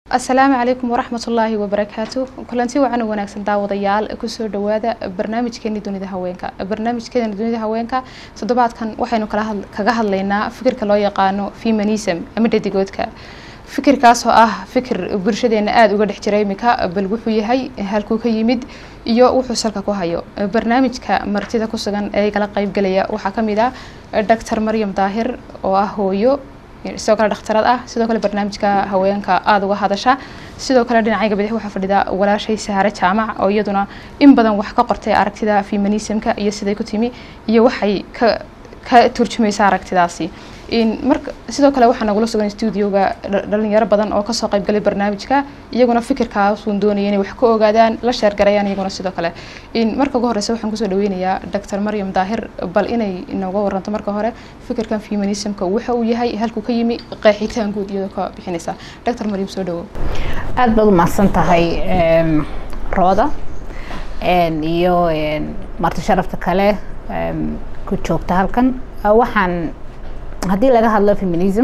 asalaamu calaykum waraxmatullaahi wabarakaatu kulanti wacan wanaagsan daawadayaal kusoo dhawaada barnaamijkeeni dunida haweenka barnaamijkeena dunida haweenka toddobaadkan waxaynu kaga hadlaynaa fikirka loo yaqaano feminism ama dhadigoodka fikirkaas oo ah fikir bulshadeena aada uga dhex jira imika bal wuxuu yahay halkuu ka yimid iyo wuxuu salka ku hayo barnaamijka martida ku sugan ee kala qeybgalaya waxaa kamid ah doctor maryam daahir oo ah hooyo sidoo kale dhakhtarad ah sidoo kale barnaamijka haweenka aada uga hadasha sidoo kale dhinacayga bidix waxaa fadhida walaashay sahare jaamac oo iyaduna in badan wax ka qortay aragtida feminismka iyo siday ku timi iyo waxay ka ka turjumaysa aragtidaasi marka sidoo kale waxaa nagula sugan studioga dhalinyaro badan oo kasoo qeybgalay barnaamijka iyaguna fikirkaasuun doonaya inay wax ka ogaadaan la sheergarayaan iyaguna sidoo kale marka ugu horeysa waxaan kusoo dhaweynayaa doctor maryam daahir bal inay inooga waranto marka hore fikirkan feminismka waxa uu yahay halkuu ka yimi qeexitaan guud iyadoo ka bixinaysa doctor maryam soo dhawo aada baad umahadsan tahay rooda iyo marti sharafta kale ku joogta halkan waxaan haddii laga hadlo feminism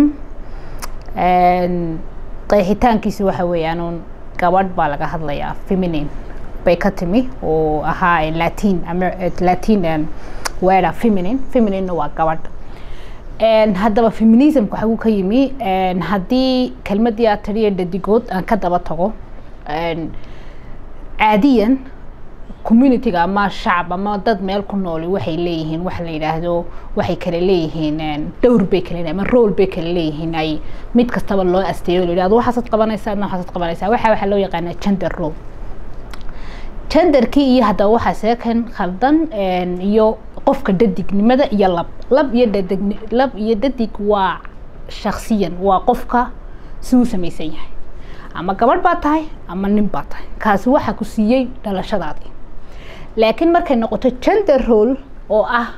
qeexitaankiisa waxa weeyaan uun gabadh baa laga hadlayaa feminine bay ka timi oo ahaa latin latin wera feminine feminine waa gabadh haddaba feminismka waxuu ka yimi haddii kelmadii aad tiriya dhadigood aan ka daba tago caadiyan communityga ama shacab ama dad meel ku nooli waxay leeyihiin waxa la yidhaahdo waxay kale leeyihiin dhowr bay kale ama rool bay kale leeyihiin ay mid kastaba loo asteeyo la yidhahdo waxaasaad qabanaysaa adna waxaasaad qabanaysaa waxa waxaa loo yaqaanaa gender role genderkii iyo haddaba waxaa seekan khaldan iyo qofka dadignimada iyo lab lab iyo dadig lab iyo dadig waa shaksiyan waa qofka siduu samaysan yahay ama gabadh baa tahay ama nin baa tahay kaasi waxaa ku siiyey dhalashadaadii laakiin markay noqoto gender role oo ah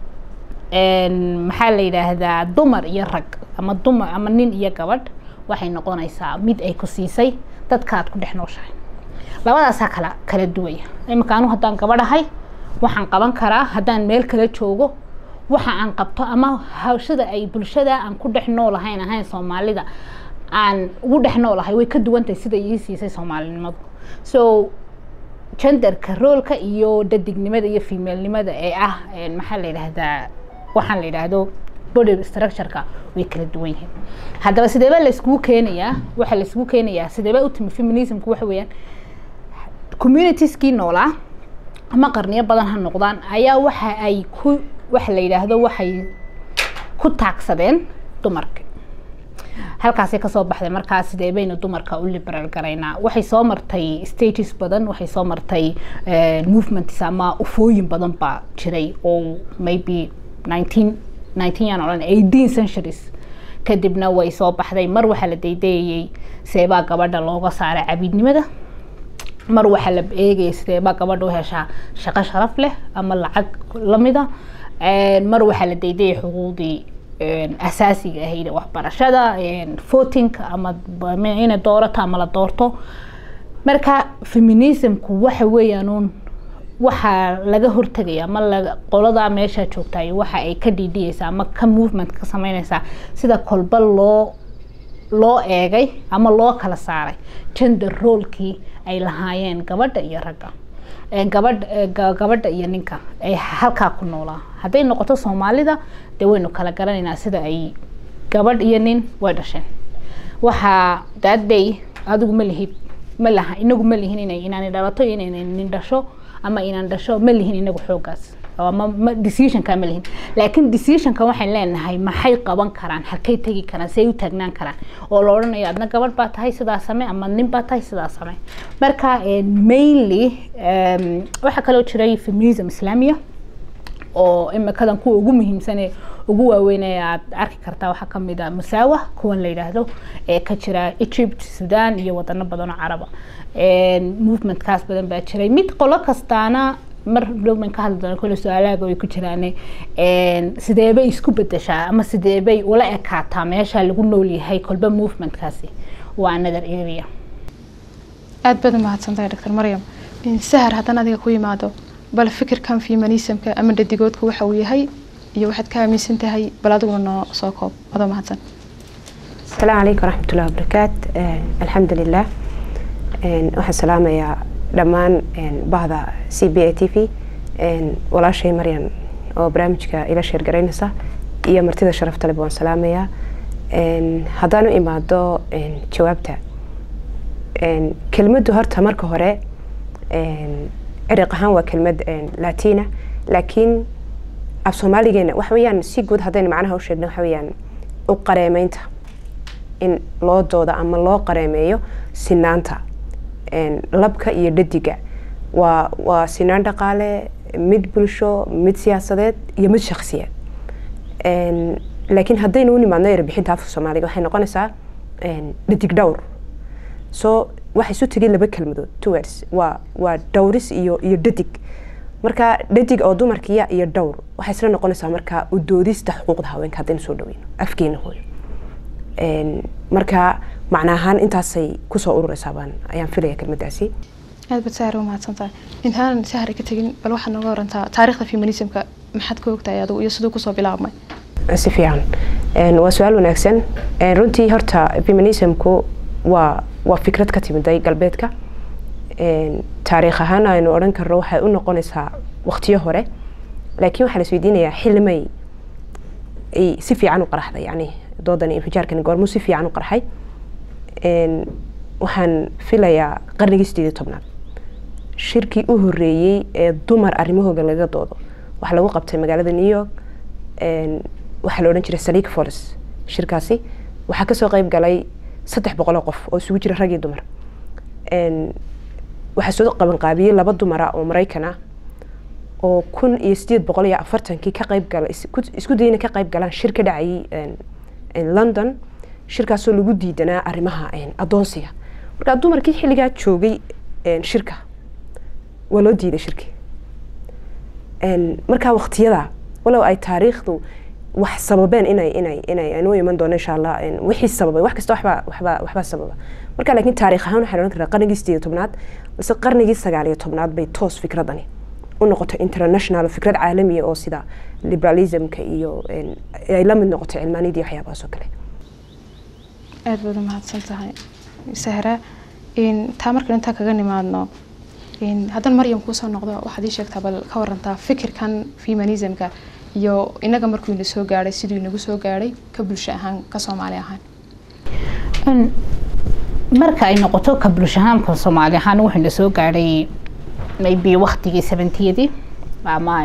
maxaa la yidhaahdaa dumar iyo rag ama dumar ama nin iyo gabadh waxay noqonaysaa mid ay ku siisay dadka aad ku dhex nooshahay labadaasaa kala kala duwaya iminka anu haddaan gabadhahay waxaan qaban karaa haddaan meel kala joogo waxa aan qabto ama hawshada ay bulshada aan ku dhex noolahayn ahayn soomaalida aan ugu dhex noolahay way ka duwantahay sida ii siisay soomaalinimadu so genderka roolka iyo dadignimada iyo femalnimada ee ah maxaa la yidhaahdaa waxaan la yidhaahdo body structureka way kala duwan yihiin haddaba sideeba layskugu keenayaa waxaa layskugu keenayaa sideeba u timi feminismku waxa weeyaan communitieskii noolaa ama qarniyo badan ha noqdaan ayaa waxa ay ku waxa la yidhaahdo waxay ku taagsadeen dumarka halkaasay kasoo baxday markaa sidee baynu dumarka u liberal garaynaa waxay soo martay stages badan waxay soo martay movements ama ufooyin badan baa jiray oo maybe nineteen nineteen yaan odhan eighteen centuries kadibna way soo baxday mar waxaa la daydayayey seebaa gabadha looga saaray cabiidnimada mar waxaa la eegaya sideebaa gabadha u heshaa shaqo sharaf leh ama lacag lamida mar waxaa la daydayay xuquuqdii asaasiga ahayd waxbarashada votingka ama inay doorato ama la doorto marka feminismku waxa weeyaan uun waxaa laga hortegaya ama la qoladaa meesha joogtay waxa ay ka dhiidhiyeysaa ama ka movement ka sameyneysaa sida kolba loo loo eegay ama loo kala saaray gender roolkii ay lahaayeen gabadha iyo ragga gabadh gabadha iyo ninka ay halkaa ku noolaa hadday noqoto soomaalida dee waynu kala garanaynaa sida ay gabadh iyo nin way dhasheen waxaa daadday adigu ma lihid ma laha inagu ma lihin inay inaani dhalato iyo inay nin dhasho ama inaan dhasho ma lihin inagu xoogaas ama decisionka ma lihin laakiin decisionka waxaan leenahay maxay qaban karaan halkay tegi karaan si ay u taagnaan karaan oo la odhanayo adna gabadh baa tahay sidaa same ama nin baa tahay sidaa same marka mainly waxaa kaloo jiray feminism islaamiya oo imikadan kuwa ugu muhiimsane ugu waaweynee aad arki kartaa waxaa kamid a musaawa kuwan la yidhaahdo ee ka jira egypt sudan iyo wadano badan oo caraba movementkaas badan baa jiray mid qolo kastaana mar dhowman ka hadli doona kole su-aalaaga way ku jiraan sideebay isku bedeshaa ama sideebay ula ekaataa meesha lagu nool yahay kolba movementkaasi waa another area aada baad umahadsantahay doctor maryam sahar haddana adiga ku yimaado bal fikirkan feminismka ama dhadigoodka waxa uu yahay iyo waxaad ka aaminsan tahay bal adiguna noo soo koob adoo mahadsan السلام عليكم ورحمة الله وبركاته آه الحمد لله آه waxaan salaamayaa dhammaan bahda c b a t v walaashay maryan oo barnaamijka ila sheergaraynaysa iyo martida sharafta leh waan salaamayaa haddaan u imaado jawaabta kelmaddu horta marka hore ciriq ahaan waa kelmad latina laakiin af soomaaligeena waxa weeyaan si guud haddaynu macnaha u sheegno waxa weeyaan u qareemeynta in loo dooda ama loo qareemeeyo sinaanta labka iyo dhadiga waa waa sinaan dhaqaale mid bulsho mid siyaasadeed iyo mid shaksiyeed laakiin haddaynu u nimaadno erbixinta afka soomaaliga waxay noqonaysaa dhadig dhowr so waxa isu tegay laba kelmadood towards waa waa dhowris iyo iyo dhadig marka dhadig oo dumarkiya iyo dhowr waxay isla noqonaysaa marka u doodista xuquuqda haweenka haddaynu soo dhaweyno afkeena hooyo marka macna ahaan intaasay kusoo urureysaa baan ayaan filaya kelmadaasi aad baad sahar u mahadsantahay intaanan sahar ka tegin bal waxaad nooga warantaa taariikhda feminismka maxaad ka ogtahay adigu iyo siduu kusoo bilaabmay si fiican waa su-aal wanaagsan runtii horta feminismku waa waa fikrad ka timiday galbeedka taariikh ahaan aynu odhan karno waxay u noqonaysaa waqtiyo hore laakiin waxaa la isweydiinayaa xillimay ay si fiican u qaraxday yani doodan infijaarkan goormuu si fiican u qarxay waxaan filayaa qarnigii sideed iyo tobnaad shirkii u horeeyey ee dumar arrimahooga laga doodo waxaa lagu qabtay magaalada new york waxaa la odhan jiray saliik folis shirkaasi waxaa kasoo qeyb galay saddex boqol oo qof oo isugu jira rag iyo dumar waxaa soo qabanqaabiyey laba dumara oo maraykan ah oo kun iyo sideed boqol iyo afartankii ka qeyb gala isku dayna ka qeyb galaan shir ka dhacayay london shirkaasoo lagu diidanaa arrimaha adoonsiga markaa dumarkii xilligaa joogay shirka waa loo diiday shirki markaa waqtiyada walow ay taariikhdu wax sababeen inay inay inay aynu iman doono insha allah wixii sababay wax kasta waxbaa waxbaa waxbaa sababa marka laakiin taariikh ahaan waxaan odhan karaa qarnigii sideed iyo tobnaad balse qarnigii sagaal iyo tobnaad bay toos fikradani u noqotay international fikrad caalamiya oo sida liberalismka iyo ay la mid noqotay cilmaaniyadii waxyaabahaas oo kale aad baad u mahadsan tahay sahra taa markaan intaa kaga nimaadno haddana maryam kuusoo noqdo waxaad ii sheegtaa bal ka warantaa fikirkan feminismka iyo inaga markuu ina soo gaadhay siduu inagu soo gaadhay ka bulsho ahaan ka soomaali ahaan marka ay noqoto ka bulsho ahaanka soomaali ahaan wuxuu ina soo gaadhay maybe waktigii seventiyadii ama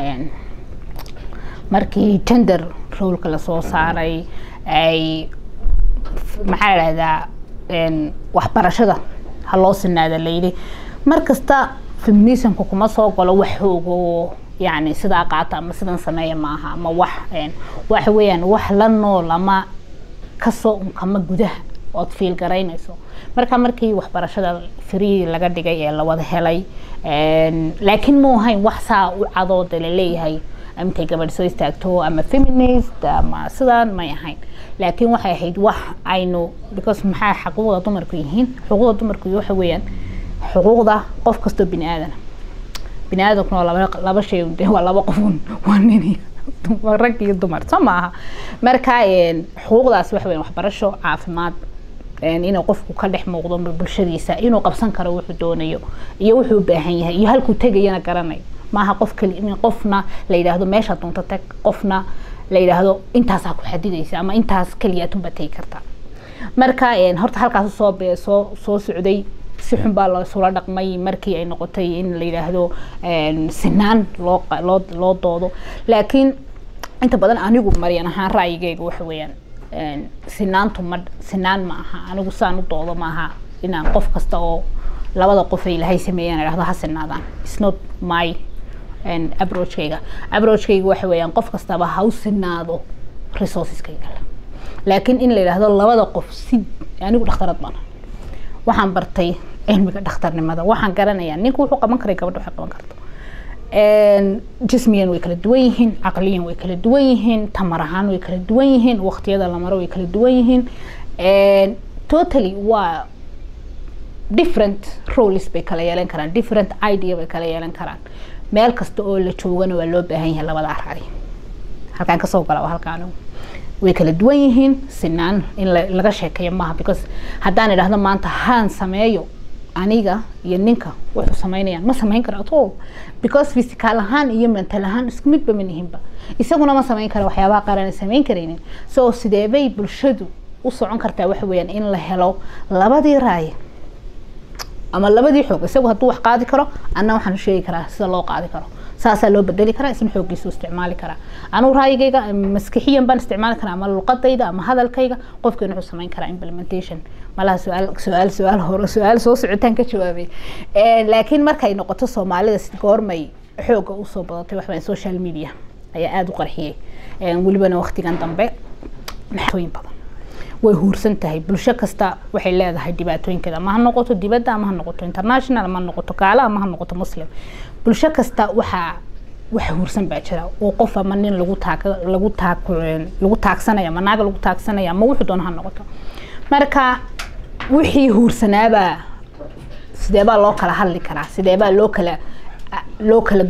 markii gender rolka lasoo saaray ay maxaa dhahdaa waxbarashada ha loo sinaada layidhi markasta feminismka kuma soo galo wax xoogo yani sidaa qaata ama sidan sameeya maaha ama wax waxa weeyaan wax la nool ama kasoo unkama gudaha ood fiil garaynayso marka markii waxbarashada free laga dhigay ee lawada helay laakiin mu ahayn wax saa u cadooda laleeyahay intay gabadh soo istaagto ama feminist ama sidaan may ahayn laakiin waxay ahayd wax aynu because maxaa xuquuqda dumarku yihiin xuquuqda dumarku waxa weeyaan xuquuqda qof kastoo bini aadana bini aadamkuna waa laba laba shay de waa laba qofun waa nin rag iyo dumar soo maaha marka xuquuqdaas waxa weyan waxbarasho caafimaad inuu qofku ka dhex muuqdo bulshadiisa inuu qabsan karo wuxuu doonayo iyo wuxuu u baahan yahay iyo halkuu tegayana garanayo maaha qof kali in qofna la yidhaahdo meesha doonto tag qofna la yidhaahdo intaasaa ku xadidaysa ama intaas keliya tunba tegi karta marka horta halkaas soo soo soo socday si xun baa loosula dhaqmay markii ay noqotay in la yidhaahdo sinaan loo loo loo doodo laakiin inta badan anigu maryan ahaan ra'yigeyga waxa weeyaan sinaantu ma sinaan ma aha anigu saan u doodo maaha inaan qof kasta oo labada qof ay ilaahay sameeyaan idhahdo ha sinaadaan it's not my approachkayga approachkayga waxa weeyaan qof kastaba ha u sinaado resourceskayga laakiin in la yidhaahdo labada qof si anigu dhakhtarad baan waxaan bartay cilmiga dhakhtarnimada waxaan garanayaa ninku wuxuu qaban karay gabadha waxay qaban karto jismiyan way kala duwan yihiin caqliyan way kala duwan yihiin tamar ahaan way kala duwan yihiin waqtiyada la maro way kala duwan yihiin totally waa different roles bay kala yeelan karaan different idea bay kala yeelan karaan meel kasta oo la joogana waa loo baahan yahay labada arari halkaan kasoo gala waa halkaan way kala duwan yihiin sinaan in laga sheekeeyo maaha because haddaan idhaahdo maanta haan sameeyo aniga iyo ninka wuxuu samaynayaan ma samayn karo at all because physical ahaan iyo mental ahaan isku midba ma nihinba isaguna ma samayn karo waxyaabaha qaar aan samayn karaynin so sideebay bulshadu u socon kartaa waxa weeyaan in la helo labadii raaye ama labadii xoog isagu hadduu wax qaadi karo anna waxaan sheegi karaa sida loo qaadi karo saasaa loo bedeli karaa isna xooggiisu isticmaali karaa anugu raayigayga maskixiyan baan isticmaali karaa ama luqadayda ama hadalkayga qofkeena wuxuu samayn karaa implementation malaha su-aal su-aal su-aal hore su-aal soo socotaan ka jawaabay laakiin markay noqoto soomaalida goormay xooga usoo badatay waxbaan social media ayaa aada u qarxiyey welibana waqtigan dambe maxooyin badan way huursan tahay bulsho kasta waxay leedahay dhibaatooyinkeeda ama ha noqoto dibadda ama ha noqoto international ama ha noqoto gaala ama ha noqoto muslim bulsho kasta waxaa wax huursan baa jira oo qof ama nin lagu taag lagu taag lagu taagsanaya ama naag lagu taagsanaya ama wuxuu doona ha noqoto marka wixii huursanaabaa sideebaa loo kala hadli karaa sideebaa loo kala loo kala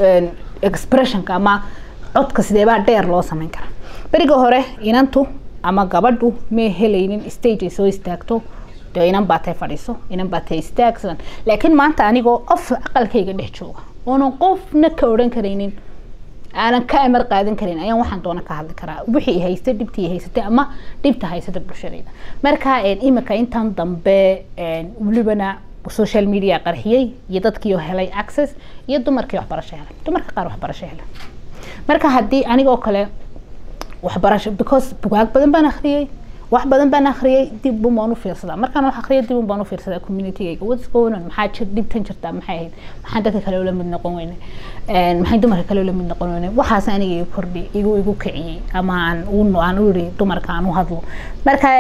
expressionka ama codka sideebaa dheer loo samayn karaa beriga hore inantu ama gabadhu may helaynin stage ay soo istaagto dee inan baatay fadhiiso inan baatay istaagsan laakiin maanta anigoo of aqalkayga dhex jooga oonan qofna ka odhan karaynin aanan ka amar qaadan karin ayaan waxaan doona ka hadli karaa wixii haystay dhibtii haysatay ama dhibta haysata bulshadayda marka imika intan dambe welibana social media qarxiyey iyo dadkiioo helay access iyo dumarkii waxbarasho helay dumarka qaar waxbarasho helay marka haddii anigoo kale waxbarasho because bugaag badan baan akhriyey wax badan baan akhriyey dib un baan u fiirsadaa markaan wax akhriyay dib un baan u fiirsadaa communitygayga what's going on maxaa jir dhibtan jirtaa maxay ahayd maxaan dadka kale ula mid noqon weyne maxay dumarka kale ula mid noqon weyne waxaas aniga igu kordhi igu igu kiciyey ama aan u aan u yiri dumarka aan u hadlo marka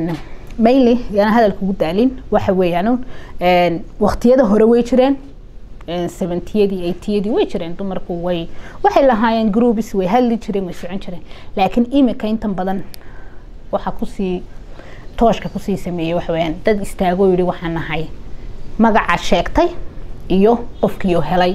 mainly yaan hadalka ugu daalin waxa weeyaan waqtiyada hore way jireen seventiyadii eightiyadii way jireen dumarku way waxay lahaayeen groups way hadli jireen way socon jireen laakiin imika intan badan waxaa kusii tooshka kusii sameeyey waxa weyaan dad istaagoo yidhi waxaan nahay magaca sheegtay iyo qofkiioo helay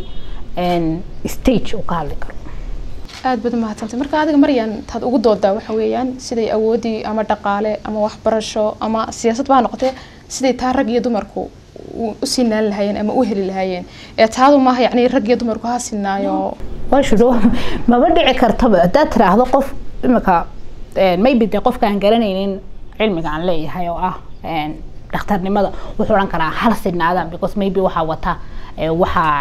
stage uu ka hadli karo aada baad umahadsantay marka adiga maryan taad ugu doodaa waxa weeyaan siday awoodii ama dhaqaale ama waxbarasho ama siyaasad baa noqotee siday taa rag iyo dumarku u sinaan lahaayeen ama u heli lahaayeen ee taadu maaha yacni rag iyo dumarku ha sinaayo washudo maba dhici kartaba haddaad tiraahdo qof imika maybe dee qofka aan garanaynin cilmiga aan leeyahay oo ah dhakhtarnimada wuxuu odhan karaa hal sinaadaan because maybe waxaa wata waxaa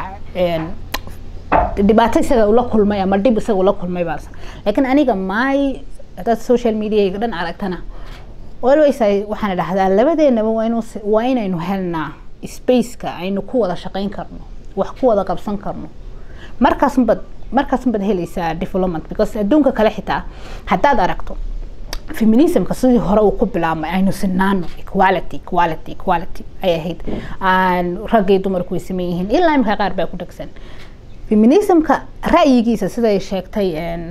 dhibaato isaga ula kulmay ama dhib isaga ula kulmay baa laakiin aniga maay haddaad social mediayga dhan aragtana always waxaan idhahdaa labadeenaba waa inuu waa inaynu helnaa spaceka aynu ku wada shaqayn karno wax ku wada qabsan karno markaasunbad markaasunbaad helaysaa development because adduunka kale xitaa haddaad aragto feminismka sidii hore uu ku bilaabmay aynu sinaano equality equality equality ay ahayd aan raggii dumarku way sameyn yihiin ilaa imika qaar baa ku dhegsan feminismka ra'yigiisa siday sheegtay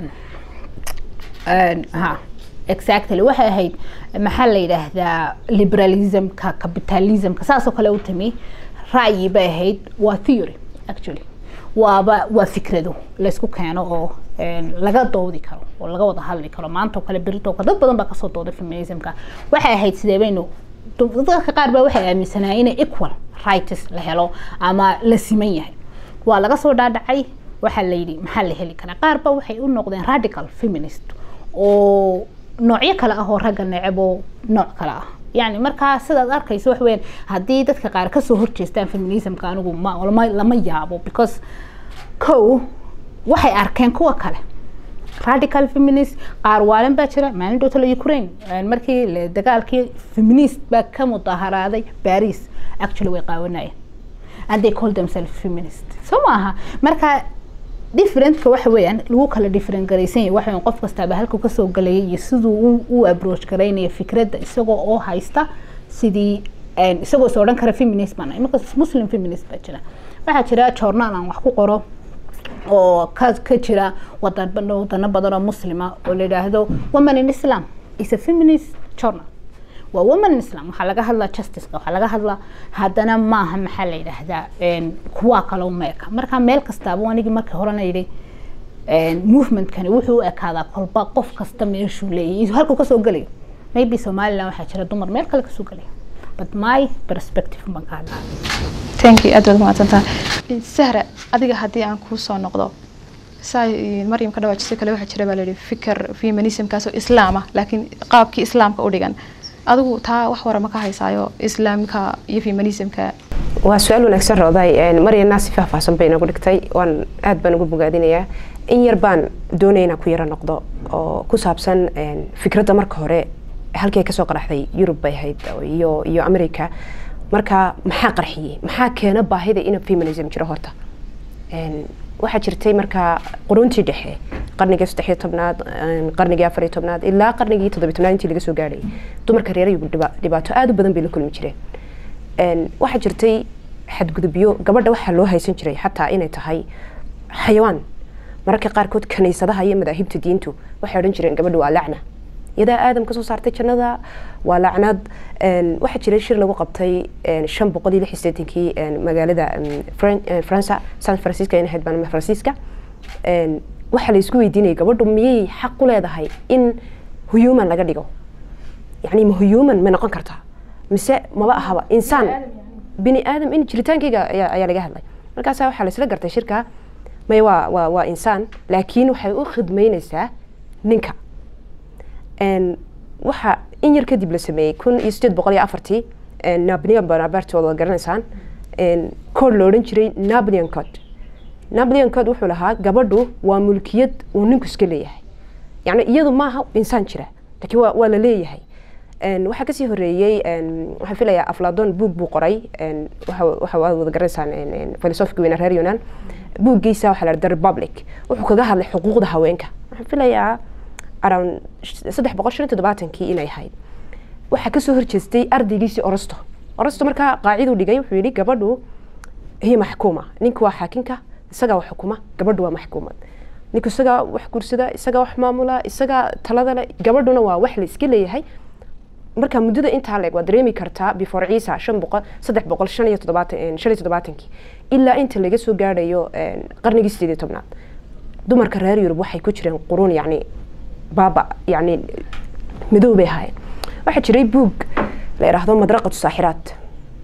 ha exactly waxay ahayd maxaa la yidhaahdaa liberalismka capitalismka saasoo kale u timi ra'yi bay ahayd waa theory actually waaba waa fikrado laysku keeno oo laga doodi karo oo laga wada hadli karo maanta oo kale berito kale dad badan baa kasoo dooday feminismka waxay ahayd sidee baynu dadka qaar baa waxay aaminsanaa inay equal rights la helo ama la siman yahay waa laga soo dhaadhacay waxaa la yidhi maxaa la heli karaa qaar ba waxay u noqdeen radical feminist oo noocyo kale ah oo ragga necebo nooc kale ah yani markaa sidaad arkayso wax weyaan haddii dadka qaar kasoo horjeestaan feminismka anigu ma lama yaabo because ko waxay arkeen kuwa kale radical feminist qaar waalan baa jira maalin dhowtala ukraine markii dagaalkii feminist baa ka mudaharaaday paris actually way qaawanayeen and they call themselves feminist soo maaha marka differentka waxa weeyaan lagu kala different garaysan yahay waxa qof kastaaba halkuu kasoo galayay iyo siduu u approach garaynayo fikradda isagoo oo haysta sidii isagoo is odhan kara feminist baan imika muslim feminist baa jira waxaa jira journal aan wax ku qoro oo ka ka jira wadan wadano badan oo muslima oo la yidhaahdo woman in islam is a feminist journal waa woman in islam waxaa laga hadlaa justiceka waxaa laga hadlaa haddana maaha maxaa la yidhaahdaa kuwaa kale uma eka marka meel kastaaba anigii markii horena yidhi movementkani wuxuu u ekaadaa kolba qof kasta meeshuu leeyahay halkuu kasoo gelayo maybe somaliland waxaa jira dumar meel kale kasoo gelaya but my perspective baan ka hadlaa thank you aad baad mahadsantaha sahra adiga haddii aan kuu soo noqdo saa maryam ka dhawaajisay kale waxaa jira baa la yihi fikir feminismkaasoo islaam ah laakiin qaabkii islaamka u dhigan adigu taa wax wara ma ka haysaayo islaamka iyo feminismka waa su-aal wanaagsan rooday maryana si faahfaahsan bay inagu dhigtay waan aad baan ugu bogaadinayaa in yar baan doonaya inaan ku yaro noqdo oo ku saabsan fikradda marka hore halkii ay kasoo qaraxday yurub bay ahayd iyo iyo america marka maxaa qarxiyey maxaa keena baahida in feminism jiro horta waxaa jirtay markaa quruntii dhexe qarnigii saddexiyo tobnaad qarnigii afariyo tobnaad ilaa qarnigii toddobiyo tobnaad intii laga soo gaadhay dumarka reer yurub dhibaato aada u badan bay la kulmi jireen waxaa jirtay xadgudubyo gabadha waxaa loo haysan jiray xataa inay tahay xayawaan mararka qaarkood kaniisadaha iyo madaahibta diintu waxay odhan jireen gabadha waa lacna iyadaa aadam kasoo saartay jannada waa lacnad waxaa jiray shir lagu qabtay shan boqol iyo lix iyo sideetankii magaalada faransa san francisco in ahayd baan faransiiska waxaa la isku weydiinayay gabadhu miyay xaq u leedahay in human laga dhigo yani ma human ma noqon kartaa mise maba ahaba insaan bini aadam in jiritaankeyga ayaa laga hadlay markaasa waxaa laisla gartay shirka may waa waa waa insaan laakiin waxay u khidmeyneysaa ninka waxa in yar kadib la sameeyey kun iyo sideed boqol iyo afartii napoleon bonaparte wada garanaysaan code la odhan jiray napoleon code napoleon code wuxuu lahaa gabadhu waa mulkiyad uu ninku iska leeyahay yani iyadu maaha insaan jira laakiin waa waa la leeyahay waxaa kasii horeeyey waxaan filayaa afladon buug buu qoray waxa wada garanaysaan filosofika weyna reer yunan buuggiisa waxaa la the republic wuxuu kaga hadlay xuquuqda haweenka waxaan filayaa around saddex boqol shan iyo toddobaatankii inay ahayd waxaa kasoo horjeestay ardaygiisii orosto orosto markaa qaaciduu dhigay wuxuu yidhi gabadhu hiya maxkuuma ninku waa xaakinka isagaa wax xukuma gabadhu waa maxkuumad ninku isagaa wax gursada isagaa wax maamula isagaa talada le gabadhuna waa wax la iska leeyahay marka muddada intaa leeg waa dareemi kartaa before ciisa shan boqol saddex boqol shan iyo toddobaatan shan iyo toddobaatankii ilaa inta laga soo gaadhayo qarnigii sideed iyo tobnaad dumarka reer yurub waxay ku jireen quruun yacni baaba yani madow bay ahaayeen waxaa jiray buug la yidhaahdo madraqatu saaxiraat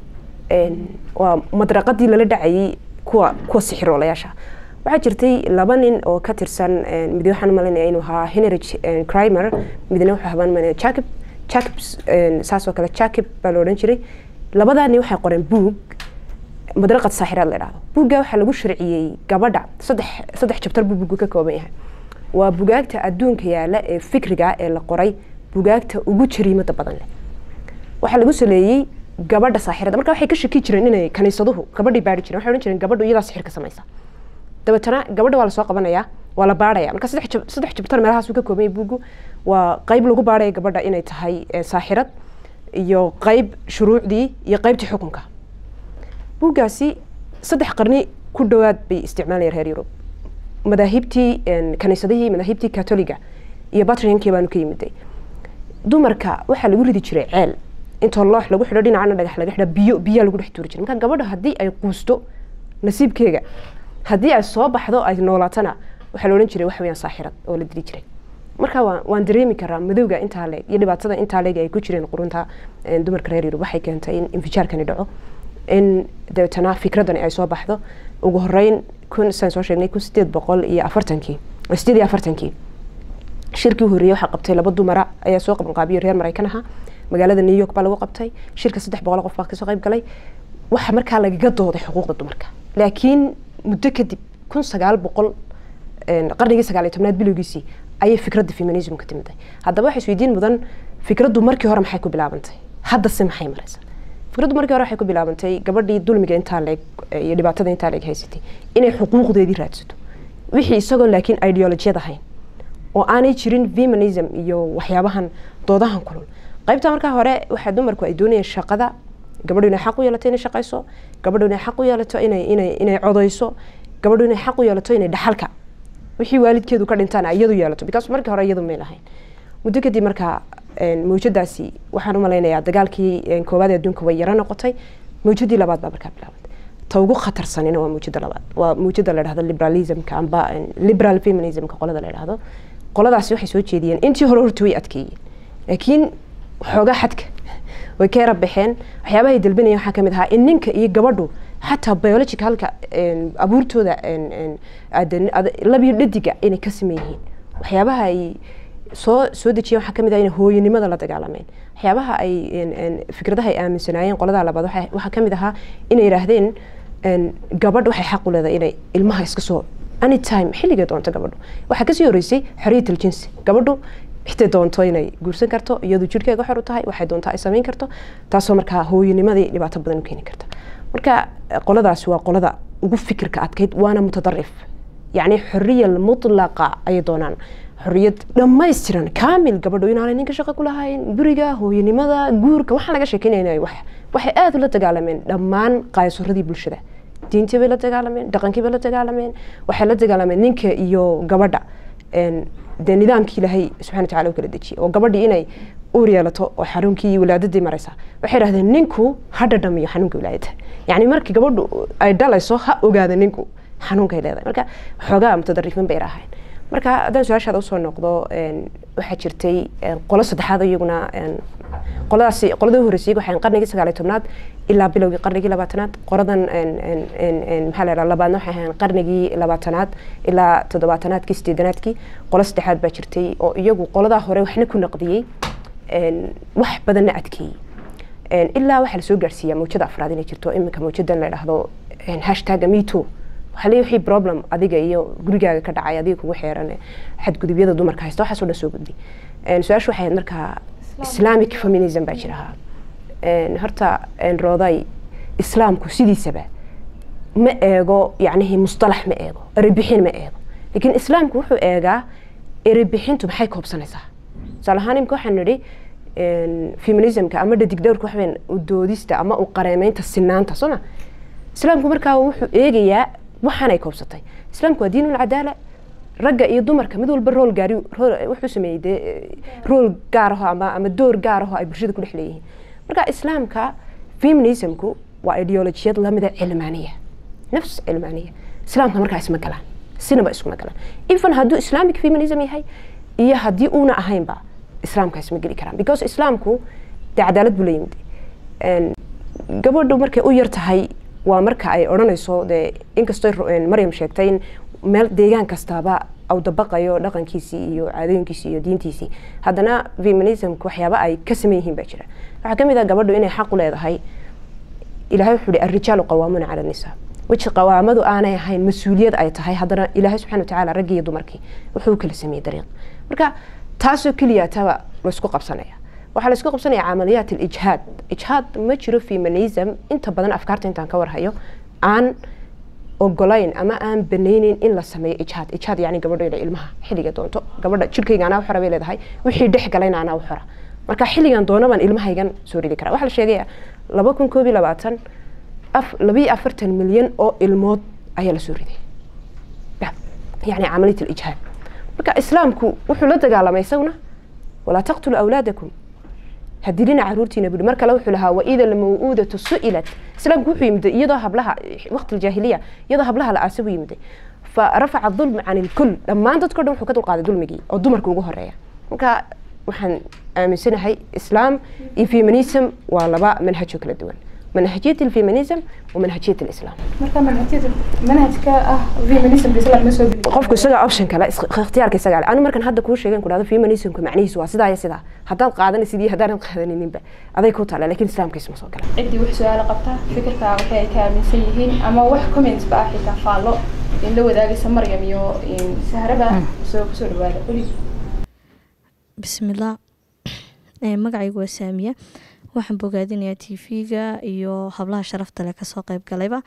waa madraqadii lala dhacayay kuwa kuwa sixiroolayaasha waxaa jirtay laba nin oo ka tirsan mid waxaan malinaya inuu ahaa henrich crimer midna wuxuu habaan malinaya jacob jacob saas oo kale jacob baa la odhan jiray labadaa nin waxay qoreen buug madraqad saaxiraad la yidhahdo buugga waxaa lagu sharciyey gabadha saddex saddex jabtar buu buuggu ka kooban yahay waa bugaagta adduunka yaala ee fikriga ee la qoray bugaagta ugu jariimada badan leh waxaa lagu saleeyey gabadha saaxirada marka waxay ka shaki jireen inay kaniisaduhu gabadhii baari jireen waxay odhan jireen gabadhu iyadaa sixirka samaysa dabeetana gabadha waa lasoo qabanaya waa la baaraya marka saddex jabtar meelahaas uu ka kooban yahay buuggu waa qayb lagu baaraya gabadha inay tahay saaxirad iyo qayb shuruucdii iyo qaybtii xukunka buuggaasi saddex qarni ku dhowaad bay isticmaalayeen reer yurub madaahibtii kaniisadihii madaahibtii katoliga iyo batriankii baanu ka yimiday dumarka waxaa lagu ridi jiray ceel intoo loox lagu xidho dhinacana dhagax laga xidho biyo biyaa lagu dhex tuuri jiray marka gabadha haddii ay quusto nasiibkeega haddii ay soo baxdo ay noolaatana waxaa la odhan jiray wax weeyaan saaxirad oo la dili jiray marka waan waan dareemi karaa madowga intaa leeg iyo dhibaatada intaa leeg ay ku jireen qurunta dumarka reer yurub waxay keentay in infijaarkani dhaco in dabeetana fikradani ay soo baxdo ugu horeyn kun saan soo sheegnay kun sideed boqol iyo afartankii sideed iyo afartankii shirkii u horreeyey waxaa qabtay laba dumara ayaa soo qabanqaabiyo reer maraykan ahaa magaalada new york baa lagu qabtay shirka saddex boqol qof baa kasoo qayb galay waxaa markaa lagaga dooday xuquuqda dumarka laakiin muddo kadib kun sagaal boqol qarnigii sagaal iyo tobnaad bilowgiisii ayay fikradda feminismka timiday haddaba waxay isweydiin mudan fikraddu markii hore maxay ku bilaabantay haddase maxay maraysaa fikraddu markii hore waxay ku bilaabantay gabadhii dulmiga intaa leeg iyo dhibaatada intaa leeg haysatay inay xuquuqdeedii raadsato wixii isagoo laakiin ideolojiyad ahayn oo aanay jirin feminism iyo waxyaabahan doodahan kulul qaybta markaa hore waxaa dumarku ay doonayeen shaqada gabadhu inay xaq u yeelato inay shaqayso gabadhu inay xaq u yeelato inay inay inay codayso gabadhu inay xaq u yeelato inay dhaxalka wixii waalidkeedu ka dhintaan iyadu yeelato because markii hore iyadu may lahayn muddo kadib markaa mawjadaasi waxaan u malaynayaa dagaalkii koowaad ee adduunka way yaro noqotay mawjadii labaad baa markaa bilaabantay ta ugu khatarsanina waa muujada labaad waa muujada la dhahdo liberalismka amba liberal feminismka qolada la dhahdo qoladaasi waxay soo jeediyeen intii hore horta way adkeeyeen laakiin xoogaa xadka way ka yara baxeen waxyaabahay dalbanayeen waxaa kamid ahaa in ninka iyo gabadhu xataa biologicalka abuurtooda labiyo dhadiga inay ka sameyn yihiin waxyaabaha ay soo soo dejiyeen waxaa kamid ah inay hooyanimada la dagaalameen waxyaabaha ay fikradaha ay aaminsanaayeen qoladaa labaad waxaa kamid ahaa inay yidhaahdeen gabadh waxay xaq u leedahay inay ilmaha iska soo anytime xilligay doonto gabadhu waxaa kasii horeysay xorriyatul jinsi gabadhu xitay doonto inay guursan karto iyadu jirhkeega xor u tahay waxay doontaa ay samayn karto taasoo markaa hooyanimadii dhibaato badan u keeni karta marka qoladaasi waa qolada ugu fikirka adkayd waana mutadarif yacni xorriya mutlaqa ayay doonaan xorriyad dhammaystiran kaamil gabadhu inaanay ninka shaqo ku lahayn guriga hooyanimada guurka waxaan laga sheekeynayna wax waxay aada ula dagaalameen dhammaan qaayasuradii bulshada diintii bay la dagaalameen dhaqankii bay la dagaalameen waxay la dagaalameen ninka iyo gabadha dee nidaamkii ilaahay subxana watacala u kala dejiyay oo gabadhii inay uur yeelato oo xanuunkii iyo wilaadadii maraysa waxay dhahdeen ninku ha dhadhamiyo xanuunka wilaadada yacni markii gabadhu ay dhalayso ha ogaada ninku xanuunkay leedahay marka xoogaa mutadarifin bay rahayn marka haddaan su-aashaada usoo noqdo waxaa jirtay qolo saddexaad iyaguna qoladaasi qoladii horreysay waxay qarnigii sagaaliy tobnaad ilaa bilowgii qarnigii labaatanaad qoradan maxaa la yidhaha labaadna waxay ahayn qarnigii labaatanaad ilaa toddobaatanaadkii sideedanaadkii qolo saddexaad baa jirtay oo iyagu qoladaa hore waxna ku naqdiyey wax badanna adkeeyey ilaa waxaa lasoo gaarsiiyaa mawjada afraad inay jirto iminka mawjadan la dhahdo hashtaga meto waxaa leeyahay wixii problem adiga iyo gurigaaga ka dhacay adiga kugu xeeran xadgudubyada dumarka haysta waxaas oo dhan soo gudbi su-aashu waxay ahayd markaa islamic feminism baa jiraha horta rooday islaamku sidiisaba ma eego yacnihi mustalax ma eego erebixin ma eego laakiin islaamku wuxuu eegaa erebixintu maxay koobsanaysaa tusaale ahaan imika waxaan nidhi feminismka ama dhadigdhowrka waxaweyaan udoodista ama u qareemeynta sinaanta sooma islaamku markaa wuxuu eegayaa waxaanay koobsatay islaamku waa diin ulcadaala ragga iyo dumarka mid walba rool gaari wuxuu sameeyey dee rool gaar aho ama ama door gaar aho ay bulshada ku dhex leeyihiin marka islaamka feminismku waa ideolojiyad lamida cilmaaniya nafs cilmaaniya islaamka markaa isma galaan sinaba iskuma galaan even hadduu islamic feminism yahay iyo haddii uuna ahaynba islaamka isma geli karaan because islaamku dee cadaalad buu la yimid gabadhu markay u yar tahay waa marka ay odhanayso dee inkastoo maryam sheegtay in meel deegaan kastaaba au dabaqayo dhaqankiisii iyo caadooyinkiisii iyo diintiisii haddana feminismka waxyaaba ay ka sameyn yihiin baa jira waxaa ka mid ah gabadhu inay xaq u leedahay ilahay wuxuu hi arrijaalu qawaamuuna cala nisa weji qawaamadu aanay ahayn mas-uuliyad ay tahay haddana ilaahay subxana watacaala raggii iyo dumarkii wuxuu kala sameeyey dariiq marka taasoo keliya taba laysku qabsanaya waxaa laysku qabsanaya camaliyaat alijhaad ijhaad ma jiro feminism inta badan afkaarta intaan ka warhayo aan ogolayn ama aan banayneyn in la sameeyo ijhaad ijhaad yani gabadho inay ilmaha xilliga doonto gabadha jirkayga anaa uxora bay leedahay wixii dhex galayna anaa uxora marka xilligan doono baan ilmahaygan soo ridi karaa waxaa la sheegaya laba kun koob iyo labaatan labiyo afartan milyan oo ilmood ayaa lasoo riday yani camaliyat alijhaad marka islaamku wuxuu la dagaalamay isaguna walaa taqtulu awlaadakum hadilina caruurtiina buri mar kale wuxuu lahaa waida almawuudatu su'ilat islaamku wuxuu yimiday iyadoo hablaha waqti aljaahiliya iyadoo hablaha la aasa buu yimiday farafaca dulmi can ilkul dhammaan dadko dhan wuxuu ka dulqaaday dulmigii oo dumarka ugu horeeya marka waxaan aaminsanahay islaam iyo feminism waa laba manhajoo kala duwan manhajiyat alfeminism wa manhajiyat alislam marka manhajyada manhajka ah feminism islam ma soo geli qofku isaga option kale ikhtiyaarka isaga anu markan hadda kuu sheegen ku dhahdo feminismka macnihiisu waa sidaa iyo sidaa haddaad qaadanaysid iyo haddaanad qaadaninba aday ku taala lakin islaamka isma soo gala ciddii wax su-aalo qabta fikirka waxay ay ka aaminsan yihiin ama wax comments ba ah xitaa faallo in la wadaagaysa maryam iyo sahraba soo kusoo dhawaada quli bismillah magacaygu waa saamiya waxaan bogaadinayaa t v-ga iyo hablaha sharafta leh kasoo qeyb galayba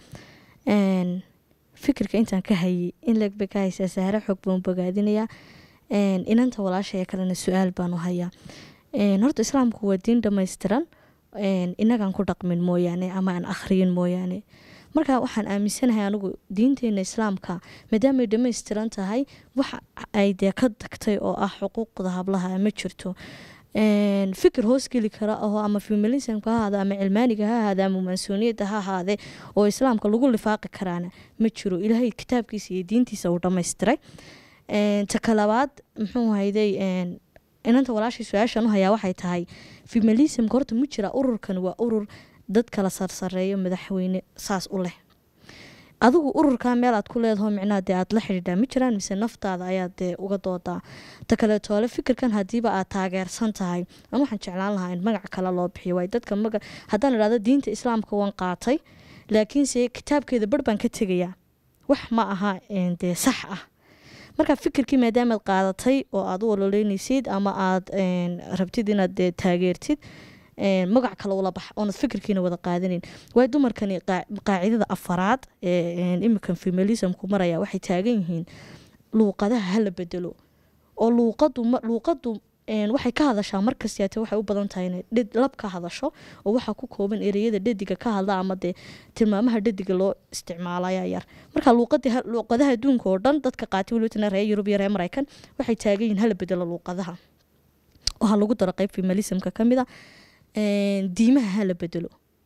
fikirka intaan ka hayay in leeg bay ka haysaa sahre xoog baan bogaadinayaa inanta walaashaya kalena su-aal baanu hayaa horta islaamku waa diin dhammaystiran inagaan ku dhaqmin mooyaane ama aan akhriyin mooyaane marka waxaan aaminsanahay anigu diinteena islaamka maadaamay dhammaystiran tahay waxa ay dee ka tagtay oo ah xuquuqda hablaha ma jirto een, fikir hoos geli kara oo ama feminismka ha ahaade ama cilmaaniga ha ahaade ama mansuuniyadda ha ahaade oo islaamka lagu lifaaqi karaana ma jiro ilaahay kitaabkiisa iyo diintiisa uu dhammaystiray Een, ta kalabaad muxuu hayday een, inanta walaashii su-aashan u hayaa waxay tahay feminismka horta ma jira ururkan waa urur dad kala sarsareeyo madaxweyne saas u leh adigu ururkaa meel aad ku leedaho micnaha dee aad la xidhiidhaa ma jiraan mise naftaada ayaad dee uga doodaa ta kaleetoole fikirkan hadiiba aad taageersan tahay an waxaan jeclaan lahaa in magac kale loo bixiyo waay dadka maga haddaan idhahdo diinta islaamka waan qaatay laakiinse kitaabkeeda bar baan ka tegayaa wax ma aha een, dee sax ah marka fikirkii maadaamaad qaadatay oo aad u ololeynaysid ama aad een, rabtid inaad dee taageertid een, magac kale ula bax oonad fikirkiina wada qaadanin waay dumarkani qaa- qaacidada afaraad ee een, imikan feminismku maraya waxay taagan yihiin luuqadaha hala bedelo oo luuqadu ma- luuqadu een, waxay ka hadashaa markastiate waxay u badan tahay inay dhid lab ka hadasho oo waxaa ku kooban ereyada dhediga ka hadla ama dee tilmaamaha dhediga loo isticmaalaya yar marka luuqadii ha- luuqadaha adduunka oo dhan dadka qaatay welibatana reer yurub iyo reer maraykan waxay taagan yihiin hala bedelo luuqadaha waxaa lagu daro qeyb feminismka ka mid a een, diimaha hala bedelo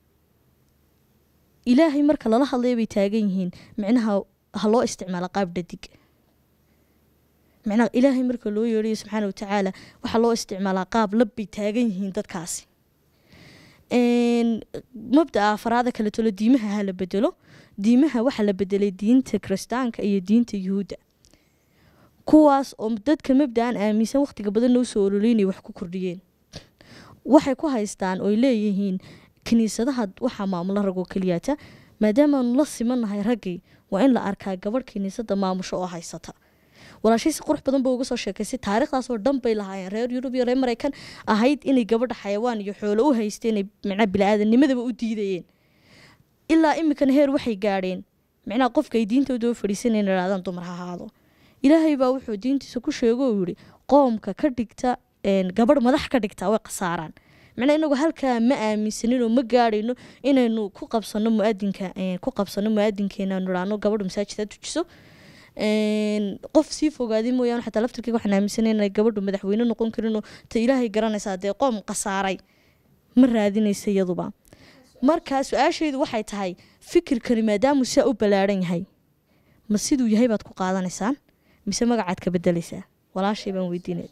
ilaahay marka lala hadlaya bay taagan yihiin micnaha ha loo isticmaalo qaab dhadig micnaha ilaahay marka loo yeedhayo subxaana watacaala waxaa loo isticmaalaa qaab lab bay taagan yihiin dadkaasi Een, mabda'a afaraada kale tolo diimaha ha la bedelo diimaha waxaa la bedelay diinta kiristaanka iyo diinta yuhuudda kuwaas oo dadka mabda'an aaminsan waqtiga badan noo soo ololeynaya wax ku kordhiyeen waxay ku haystaan oy leeyihiin kiniisadaha waxaa maamula ragoo keliyata maadaamaanu la simanahay raggii waa in la arkaa gabadh kiniisada maamusho oo haysata walaashay si qurux badan ba uga soo sheekaysay taariikhdaasoo dhan bay lahaayeen reer yurub iyo reer maraykan ahayd inay gabadha xayawaan iyo xoolo u haysteen ay micnaha bili-aadanimadaba u diidayeen ilaa imikan heer waxay gaadheen micnaha qofka ay diintooda u fadhiisanayeen idhahdaan dumar ha ahaado ilaahay baa wuxuu diintiisa ku sheego uu yihi qoomka ka dhigta een, gabadh madax ka dhigta way khasaaraan micnaha inagu halkaa ma aaminsaninoo ma gaadhayno inaynu ku qabsano muadinka een, ku qabsano muadinkeena aanu idhaahno gabadhu masaajida tujiso een, qof sii fogaaday mooyaane xataa laftirkeyga waxaan aaminsanay inay gabadhu madaxweyne noqon karinoo ta ilaahay garanaysaa dee qoom khasaaray ma raadinaysa iyaduba marka su-aashaydu waxay tahay fikirkani maadaamuu saa u ballaaran yahay ma siduu yahay baad ku qaadanaysaan mise magacaad ka bedelaysaa walaashay baan weydiinay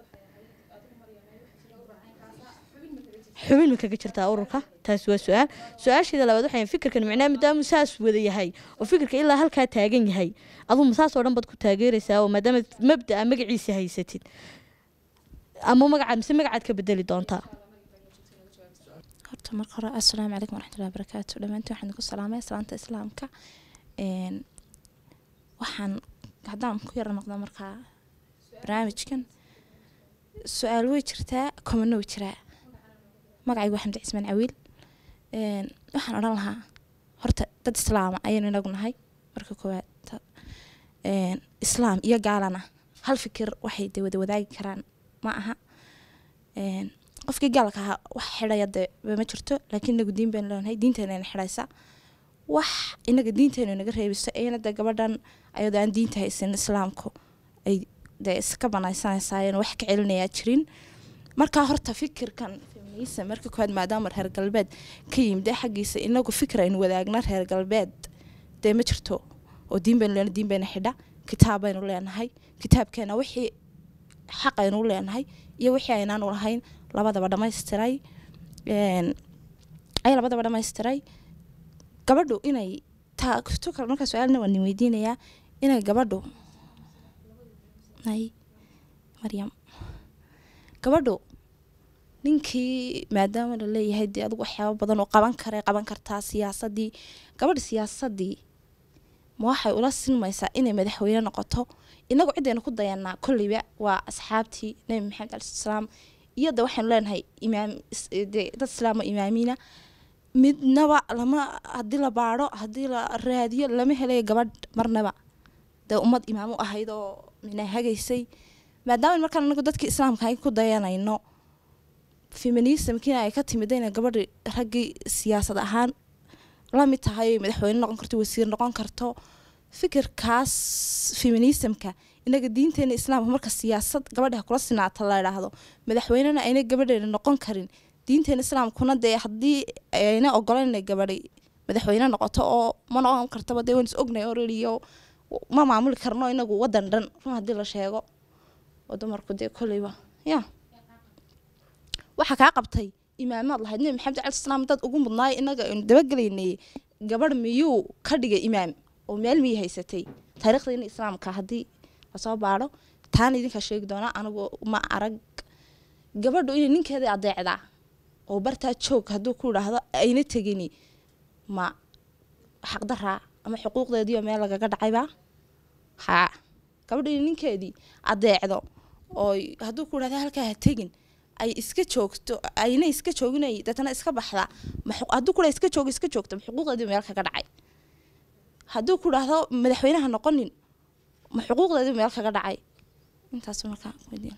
xubin ma kaga jirtaa ururka taas waa su-aal su-aasheeda labaad waxay fikirkan micnaa maadaamuu saas wada yahay oo fikirka ilaa halkaa taagan yahay aduu ma saas oo dhan baad ku taageeraysaa oo maadaama mabda'a magaciisa haysatid ama magacaad mise magacaad ka bedeli doontaa horta marka hore assalaamu calaykum waraxmatullahi wabarakaatu dhammaantiin waxaan ku salaamay salaanta islaamka een waxaan haddaan ku yara noqda markaa barnaamijkan su-aal way jirtaa komano way jiraa magacaygu waa xamdi cismaan cawiil een waxaan odhan lahaa horta dad islaama ayaynu inagu nahay marka koowaad ta- een islaam iyo gaalana hal fikir waxay de wada wadaagi karaan ma aha een qofkii gaalka ahaa wax xidhaya dee ma jirto laakiin inagu diin baynu leenahay diinteena ina xidhaysa wax inaga diinteenu inaga reebiso iyana dee gabadhan ayadoo aan diinta haysan islaamku ay dee iska banaysanaysaayeen wax ka celinayaa jirin markaa horta fikirkan feminism marka koowaad maadaama reer galbeed ka yimid ee xaggiisa inagu fikir aynu wadaagna reer galbeed dee ma jirto oo diin baynu leenahay diin bayna xidha kitaab baynu leenahay kitaabkeena wixii xaq aynu u leenahay iyo wixii aynaanu lahayn labadaba dhammaystiray een, ay labadaba dhammaystiray gabadhu inay taa tu kale markaa su-aalna waan idin weydiinayaa inay gabadhu ay maryam gabadhu ninkii maadaama la leeyahay dee adigu waxyaaba badan oo qaban kara qaban kartaa siyaasadii gabadha siyaasadii ma waxay ula sinmaysaa inay madaxweyne noqoto inagu ciddaynu ku dayanaa kolleyba waa asxaabtii nebi maxamed cali salaam iyo de waxaynu leenahay imaam is- dee dad islaamo imaamiina midnaba lama haddii la baadho haddii la raadiyo lama helayo gabadh marnaba dee ummad imaam u ahayd oo mina hagaysay maadaama markaan anagu dadkii islaamka ay ku dayanayno feminismkiina ay ka timid inay gabadhi raggii siyaasad ahaan la mid tahay oy madaxweyne noqon karto wasiir noqon karto fikirkaas feminismka inaga diinteena islaamka marka siyaasad gabadha kula sinaata la idhaahdo madaxweynena ayna gabadheena noqon karin diinteena islaamkuna dee haddii ayna ogolan inay gabadhay madaxweyne noqoto oo ma noqon kartaba dee waan is ognay already oo ma maamuli karno inagu wadan dhan run haddii la sheego oo dumarku dee koleyba ya waxaa kaa qabtay imaamaad lahayd nebi maxamed cali salaam dad ugu mudnaay inaga aynu dabagelaynay gabadh miyuu ka dhigay imaam oo meel miyay haysatay taariikhdeena islaamka haddii lasoo baadho taana idinkaa sheegi doonaa anigu ma arag gabadhu inay ninkeeda adeecdaa oo bartaa joog hadduu ku idhaahdo ayna tegini ma xaqdaraa ama xuquuqdeediio meel lagaga dhacayba haa gabadhu inay ninkeedii adeecdo oo hadduu ku idhahdo halkaa ha tegin ay iska joogto ayna iska jooginay deetana iska baxda hadduu kudha iska joogo iska joogto ma xuquuqdeedii meel kaga dhacay hadduu ku idhaahdo madaxweynaha noqonin ma xuquuqdeedii meel kaga dhacay intaas markaa weydiin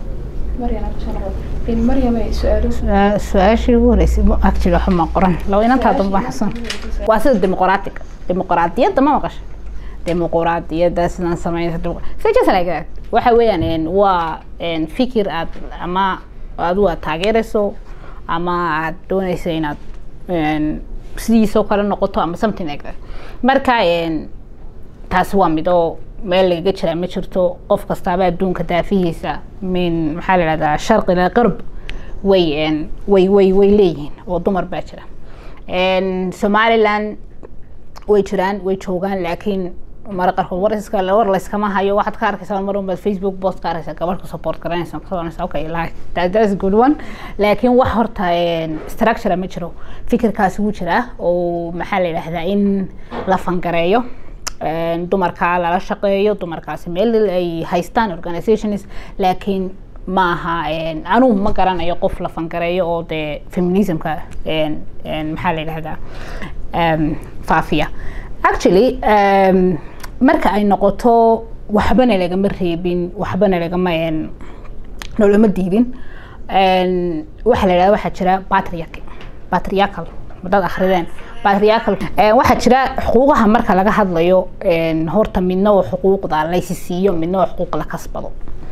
su-aashii ugu horeysay actually waxa ma qoran laba inantaa damba xasan waa sida dimuqraatiga dimuqraadiyadda ma maqasha dimuqraadiyadda sidaan sameynaysa just like that waxa weeyaan waa fikir aad ama adigu aad taageerayso ama aad doonayso inaad sidiisoo kale noqoto ama something like that marka taasi waa mid oo meel lagaga jiraa ma jirto qof kastaaba adduunka daafihiisa min maxaa la ihahdaa sharq ilaa qarb way way way way leeyihiin oo dumar baa jira somaliland way jiraan way joogaan laakiin mara qarkood war iska war layskama hayo waxaad ka arkaysaa mar unbaad facebook post ka arkaysaa gabadh ka support garanaysa ka soconaysa okay like that, that's good one laakiin wax horta structure ma jiro fikirkaasi wuu jiraa oo maxaa la yidhahdaa in la fangareeyo dumarka lala shaqeeyo dumarkaasi meel ay haystaan organizations laakiin ma aha anugu ma garanayo qof la fangareeyo oo dee feminismka maxaa la yidhahdaa faafiya actually marka ay noqoto waxbana lagama reebin waxbana lagama nolama diidin waxaa la yidhahda waxaa jira patriarch patriarchal dad akrideen patriarchal waxaa jira xuquuqaha marka laga hadlayo horta midna oo xuquuqda laysi siiyo midna oo xuquuq la kasbado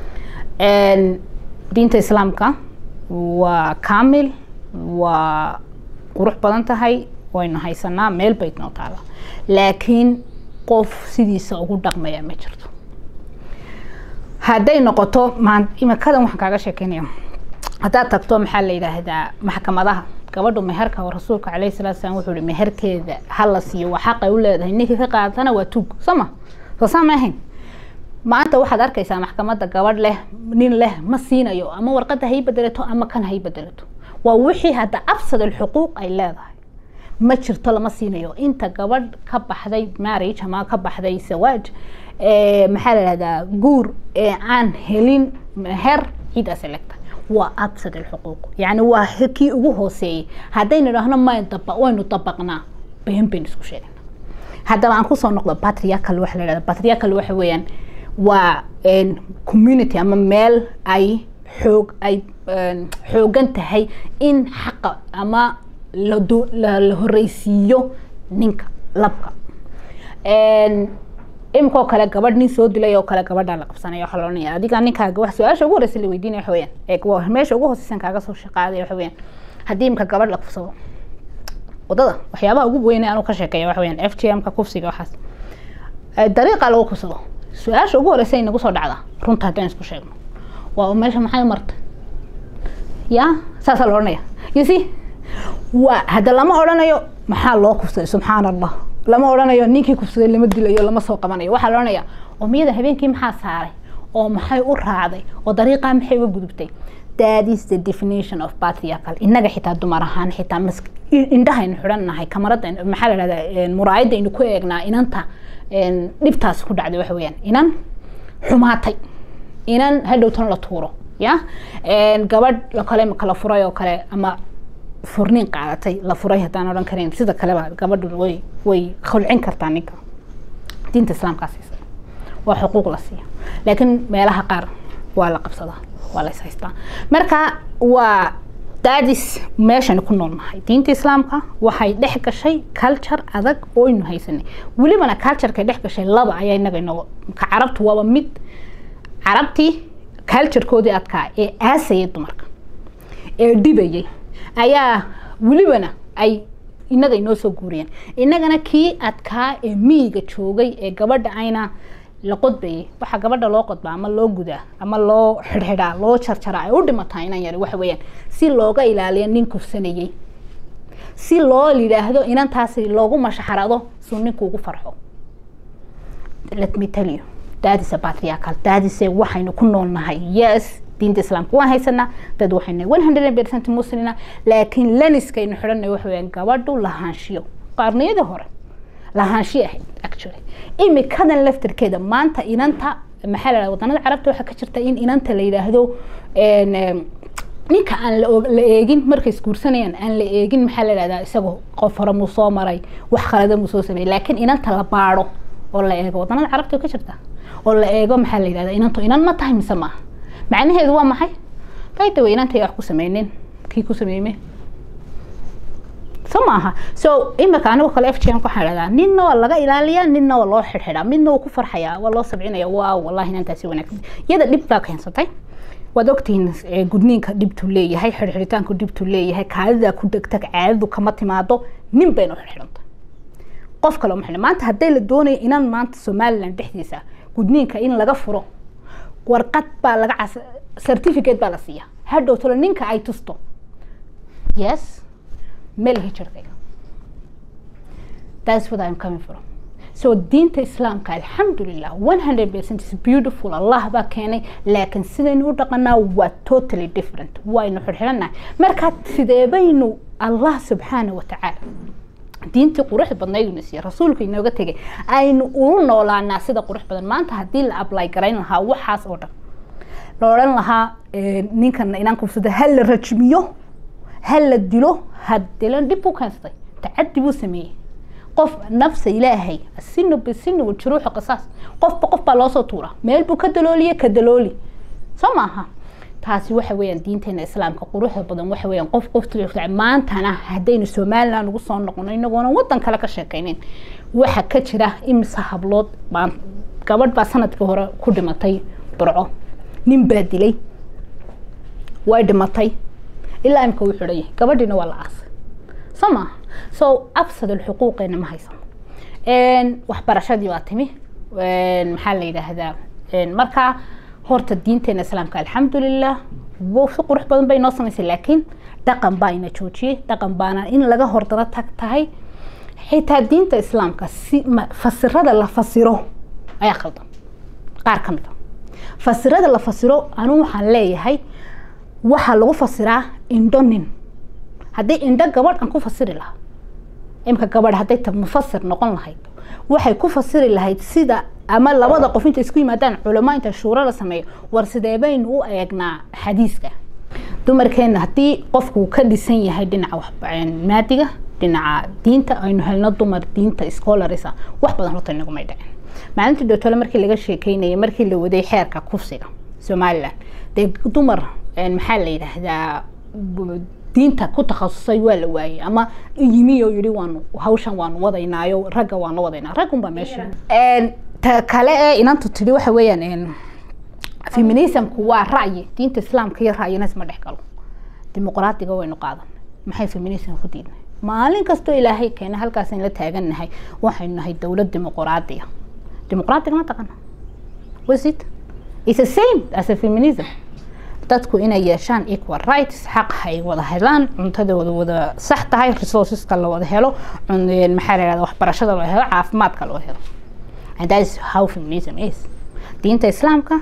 diinta islaamka waa kaamil waa qurux badan tahay waynu haysanaa meel bay noo taala laakiin qof sidiisa ugu dhaqmaya ma jirto hadday noqoto imikadan waxaan kaaga sheekeynaya haddaad tagto maxaa la yidhaahdaa maxkamadaha gabadhu meherka oo rasuulka caleyhi salatu salam wuxuu ihi meherkeeda ha la siiyo waa xaqay u leedahay ninkii ka qaadana waa tuug sooma soo saa ma ahayn maanta waxaad arkaysaa maxkamadda gabadh leh nin leh ma siinayo ama warqadda hay bedelato ama kan hay bedelato waa wixii hadda absad alxuquuq ay leedahay ma jirto lama siinayo inta gabadh ka baxday marriage ama ka baxday sawaaj maxaa la dhahdaa guur ee aan helin meher ciidaas elegta waa absad alxuquuq yani waa kii ugu hooseeyey haddaynu idhaahno mayn daba waynu dabaqnaa been bayn isku sheegana haddaba aan kusoo noqdo patriarchal waxa la dhahda patriarchal waxa weeyaan waa community ama meel ay xoog ay xoogan tahay in xaqa ama la horeysiiyo ninka labka imikoo kale gabadh nin soo dilay oo kale gabadhaa la qabsanaya waxaa loodhanaya adiga ninkaaga wax su-aasha ugu horeysa la weydiinaya waxa weyaan ee meesha ugu hooseysan kaaga soo shaqaaday waxa weyaan haddii imika gabadh la kufsado wadada waxyaabaha ugu weyne anuu ka sheekeeya waxa weyaan f g m ka kufsiga waxaas dariiqa lagu kufsado su-aasha ugu horeysa ay nagu soo dhacda runta haddaan isku sheegno waa meesha maxay marta ya saasaa la odhanaya you see waa hadda lama odhanayo maxaa loo kufsaday subxaan allah lama odhanayo ninkii kufsaday lama dilayo lama soo qabanayo waxaa la odhanaya oo miyada habeenkii maxaa saaray oo maxay u raacday oo dariiqaa maxay uga gudubtay that is the definition of patriarchal innaga xitaa dumar ahaan xitaa mas indhahaynu xidhan nahay kamarada maxaa la dhahdaa muraayadda aynu ku eegnaa inanta dhibtaasi ku dhacday waxa weeyaan inan xumaatay inan hadhowtan la tuuro ya gabadh kale kala furay oo kale ama furniin qaadatay la furay haddaan odhan karayn sida kaleba gabadhu way way khulcin kartaa ninka diinta islaamkaa siisa waa xuquuq la siiya laakiin meelaha qaar waa la qabsadaa waa la is haystaa marka waa daadis meeshani ku noolnahay diinta islaamka waxay dhex gashay culture adag ooynu haysanay welibana cultureka dhex gashay laba ayaa inaga inoo ka carabtu waaba mid carabtii culturekoodii adkaa ee aasayay dumarka ee dhibayay ayaa welibana ay inaga inoo soo guuriyeen inagana kii adkaa ee miyiga joogay ee gabadha ayna la qodbayay waxaa gabadha loo qodbaa ama loo gudaa ama loo xidhxidhaa loo jarjaraa ay u dhimataa inan yari waxa weeyaan si looga ilaaliyo nin kufsanayey si loo yidhaahdo inantaasi loogu mashaxarado suu ninku ugu farxo let me tell you that is a patriarchal that is a waxaynu ku noolnahay yes diinta islaamka waan haysanaa dad waxayna one hundred percent muslina laakiin laniskaynu xidhanay waxa weeyaan gabadhu lahaanshiyo qarniyadii hore lahaanshiyo ahayd actually imikadan laftarkeeda maanta inanta maxaa la wadanada carabta waxaa ka jirta in inanta la yidhaahdo ninka aan la eegin markay isguursanayaan aan la eegin maxaa la yidhahdaa isagoo qof hore muu soo maray wax khalada muu soo sameeyey laakiin inanta la baadho oo la eego wadanada carabta ka jirta oo la eego maxaa la yidhahdaa inantu inan ma tahay mise maaha macnaheedu waa maxay bayda way inantay wax ku sameynin kii ku sameeyme so maaha so imika anigo kale f g n waxaan dhahdaa ninna waa laga ilaaliyaa ninna waa loo xidhxidhaa midna wuu ku farxayaa waa loo sabcinaya waaw wallahi inantaasi wanaagsan iyada dhib baa keensatay waad ogtihiin gudniinka dhibtuu leeyahay xidhxidhitaanku dhibtuu leeyahay kaadida ku degtag caadadu kama timaado nin bayna xidhxidhantay qof kale uma xidhan maanta hadday la doonayo inan maanta somaliland dhexdiisa gudniinka in laga furo warqad baa laga cas certificate baa la siiya hadhow tolo ninka ay tusto yes melihi jirkayga that's what I'm coming from so diinta islaamka alxamdulilah one hundred percent is beautiful allah baa keenay laakiin sidaynu u dhaqanaa waa totally different waynu xidhxidhanahay markaa sidee baynu allah subxaana wa tacaala diintii qurux badnayduna siiye rasuulku inooga tegay aynu ulu noolaanaa sida qurux badan maanta haddii la ablay garayn lahaa waxaas oo dhan la odhan lahaa ninkan inaan kubsada ha la rajmiyo ha la dilo ha dilan dhib u keensatay tacadi buu sameeyey qof nafsa ilaahay asinu bisinu wajuruuxu qisaas qofba qof baa loosoo tuura meel buu ka dalooliye ka dalooli soo maaha taasi waxa weeyaan diinteena islaamka quruxda badan waxa weeyaan qof qofta maantana haddaynu somaliland ugu soo noqono inagoona wadan kale ka sheekaynin waxa ka jira imise hablood baan gabadh baa sanadkii hore ku dhimatay burco nin baa dilay way dhimatay ilaa imka wuu xidhan yahay gabadhiina waa la aasay soo maaha so absad alxuquuqeena ma haysan waxbarashadii waa timi maxaa la yidhaahdaa markaa horta diinteena islaamka alxamdulilah si qurux badan bay noo samaysay laakiin dhaqan baa ina joojiyey dhaqan baana in laga hordaro tag tahay xitaa diinta islaamka si fasirada la fasiro ayaa khaldan qaar ka mid a fasirada la fasiro anigu waxaan leeyahay waxaa lagu fasiraa indho nin haddii indho gabadh aan ku fasiri lahaa imka gabadh hadday ta mufasir noqon lahayd waxay ku fasiri lahayd sida ama labada qof inta isku yimaadaan culamo inta shuuro la sameeyo war sidee baynu u eegnaa xadiiska dumarkeena haddii qofku ka dhisan yahay dhinaca maadiga dhinaca diinta aynu helno dumar diinta scholarisa wax badan horta inagumay dhicin maalintii dootole markii laga sheekeynayay markii la waday xeerka kufsiga somaliland dee dumar maxaa la yidhaahdaa diinta ku takhasusay waa la waayey ama yimi oo yihi waanu hawshan waanu wadaynaayo ragga waanu wadaynaa raggunbaa meesha ta kale ee inantu tidhi waxa weeyaan feminismku waa ra'yi diinta islaamka iyo ra'yina isma dhex galo dimuqraadiga waynu qaadan maxay feminism ku diidnay maalin kastoo ilaahay keena halkaasaynu la taagannahay waxaynu nahay dowlad dimuqraadiya dimuqraadiga ma taqana was it is the same as a feminism dadku inay yeeshaan equal rights xaq ay wada helaan cuntadooda wada sax tahay resourceska la wada helo maxaa la yihahda waxbarashada la helo caafimaadka loo helo and that is how feminism is diinta islaamka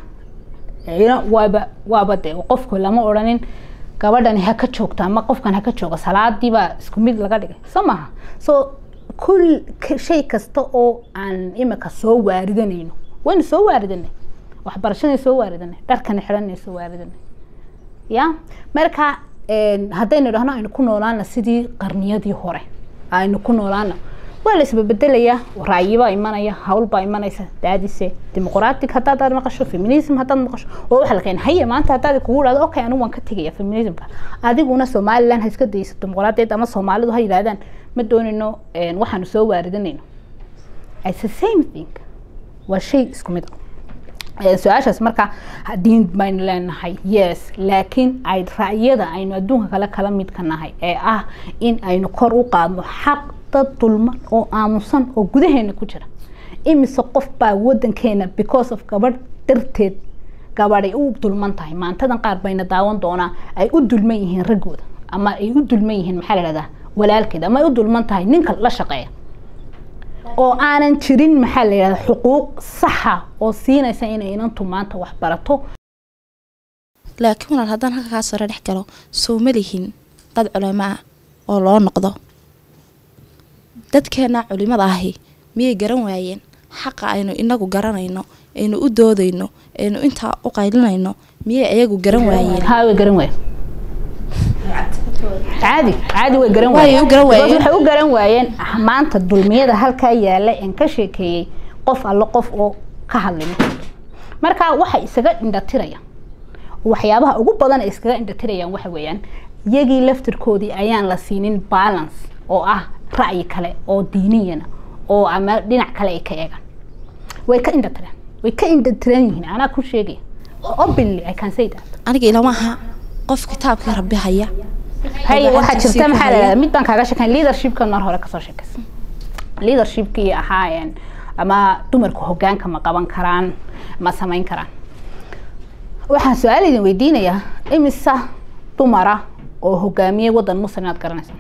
waaba waaba de qofku lama odhanin gabadhani ha ka joogto ama qofkan ha ka jooga salaadii baa isku mid laga dhigay soo maaha so kul shay kasta oo aan imika soo waaridanayno waynu soo waaridanay waxbarashadii soo waaridanay dharkani xidhanay soo waaridanay ya marka haddaynu idhahno aynu ku noolaana sidii qarniyadii hore aynu ku noolaana waa la isbabedelayaa raayibaa imanaya hawlbaa imanaysa daadise dimuqraatig haddaad maqasho feminism haddaad maqasho oo waxa la keena haye maanta haddaad kugu dhahdo okay anigu waan ka tegaya feminismka adiguna somaliland ha iska dayso dimuqraadiyad ama soomaalidu ha yidhahdaan ma doonino waxaanu soo waaridinayno it's the same thing waa shay isku mid ah su-aashaas marka diin baynu leenahay yes laakiin ay ra'yada aynu adduunka kale kala midka nahay ee ah in aynu kor u qaadno xaq dad dulman oo aamusan oo gudaheena ku jira imise qof baa wadankeena because of gabadh darteed gabadhay u dulman tahay maantadan qaar bayna daawan doonaa ay u dulman yihiin raggooda ama ay u dulman yihiin maxaa la dhahdaa walaalkeed ama ay u dulman tahay ninka la shaqeeya oo aanan jirin maxaa la yidhahda xuquuq saxa oo siinaysa inay inantu maanta wax barato laakiin walaal haddaan halka kaa sore dhex galo soo ma lihin dad culamo ah oo loo noqdo dadkeena culimada ahi miyay garan waayeen xaqa aynu inagu garanayno aynu u doodayno aynu intaa u qaylinayno miyay ayagu garan waayeen haa way garan waayeen caadi caadi way garan Way waayeen u garan waayeen. Because waxay u garan waayeen maanta dulmiyada halkaa yaala en ka sheekeeyey qof alle qof oo ka hadlay marka waxay isaga indhatirayaan waxyaabaha ugu badan ay iskaga indhatirayaan waxa weeyaan iyagii laftirkoodii ayaan la siinin balance oo ah ra'yi kale oo diiniyana oo ama dhinac kale ay ka eegaan way ka indhatireen way ka indhatiran yihiin anaa ku sheegaya openly i can say that aniga ilama aha qof kitaabkii rabbi haya hay waxaa gacantiisii jirta ku maxaa la haya. yidhahdaa mid baan kaaga sheekayn leadershipka mar hore kasoo sheekaysa leadershipkii ahaayeen ama dumarku hogaanka ma qaban karaan ma samayn karaan waxaan su-aal idin weydiinayaa imisa dumara oo hogaamiye wadan muslim aad garanaysa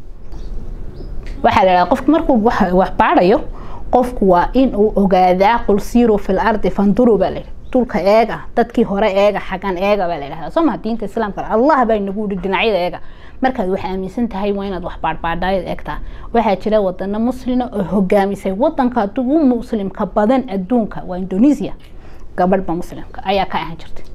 waxaa la yidhahdaa qofku markuu wax wax baadhayo qofku waa in uu ogaadaa qul siiruu fil ardi fanduruu baa la yidhi dhulka eega dadkii hore eega xagan eega baa la yidhahdaa soo maha diinta islaamka allah baa inagu yidhi dhinacyada eega markaad wax aaminsan tahay waa inaad wax baadhbaadhaayad eegtaa waxaa jira wadano muslina oo hogaamisay wadanka ugu muslimka badan adduunka waa indonesia gabadhba muslimka ayaa ka ahaan jirtay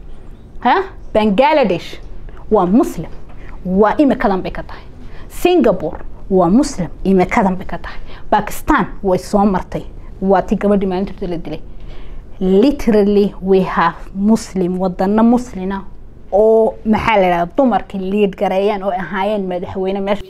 ha bangladesh waa muslim waa imikadan bay ka tahay singapore waa muslim imikadan bay ka tahay bakistan way soo martay waa ti gabadhii maalintirta la dilay literally we have muslim wadano muslina oo maxaa la yidhahda dumarkii liid gareeyaan oo ahaayeen madaxweyne meesha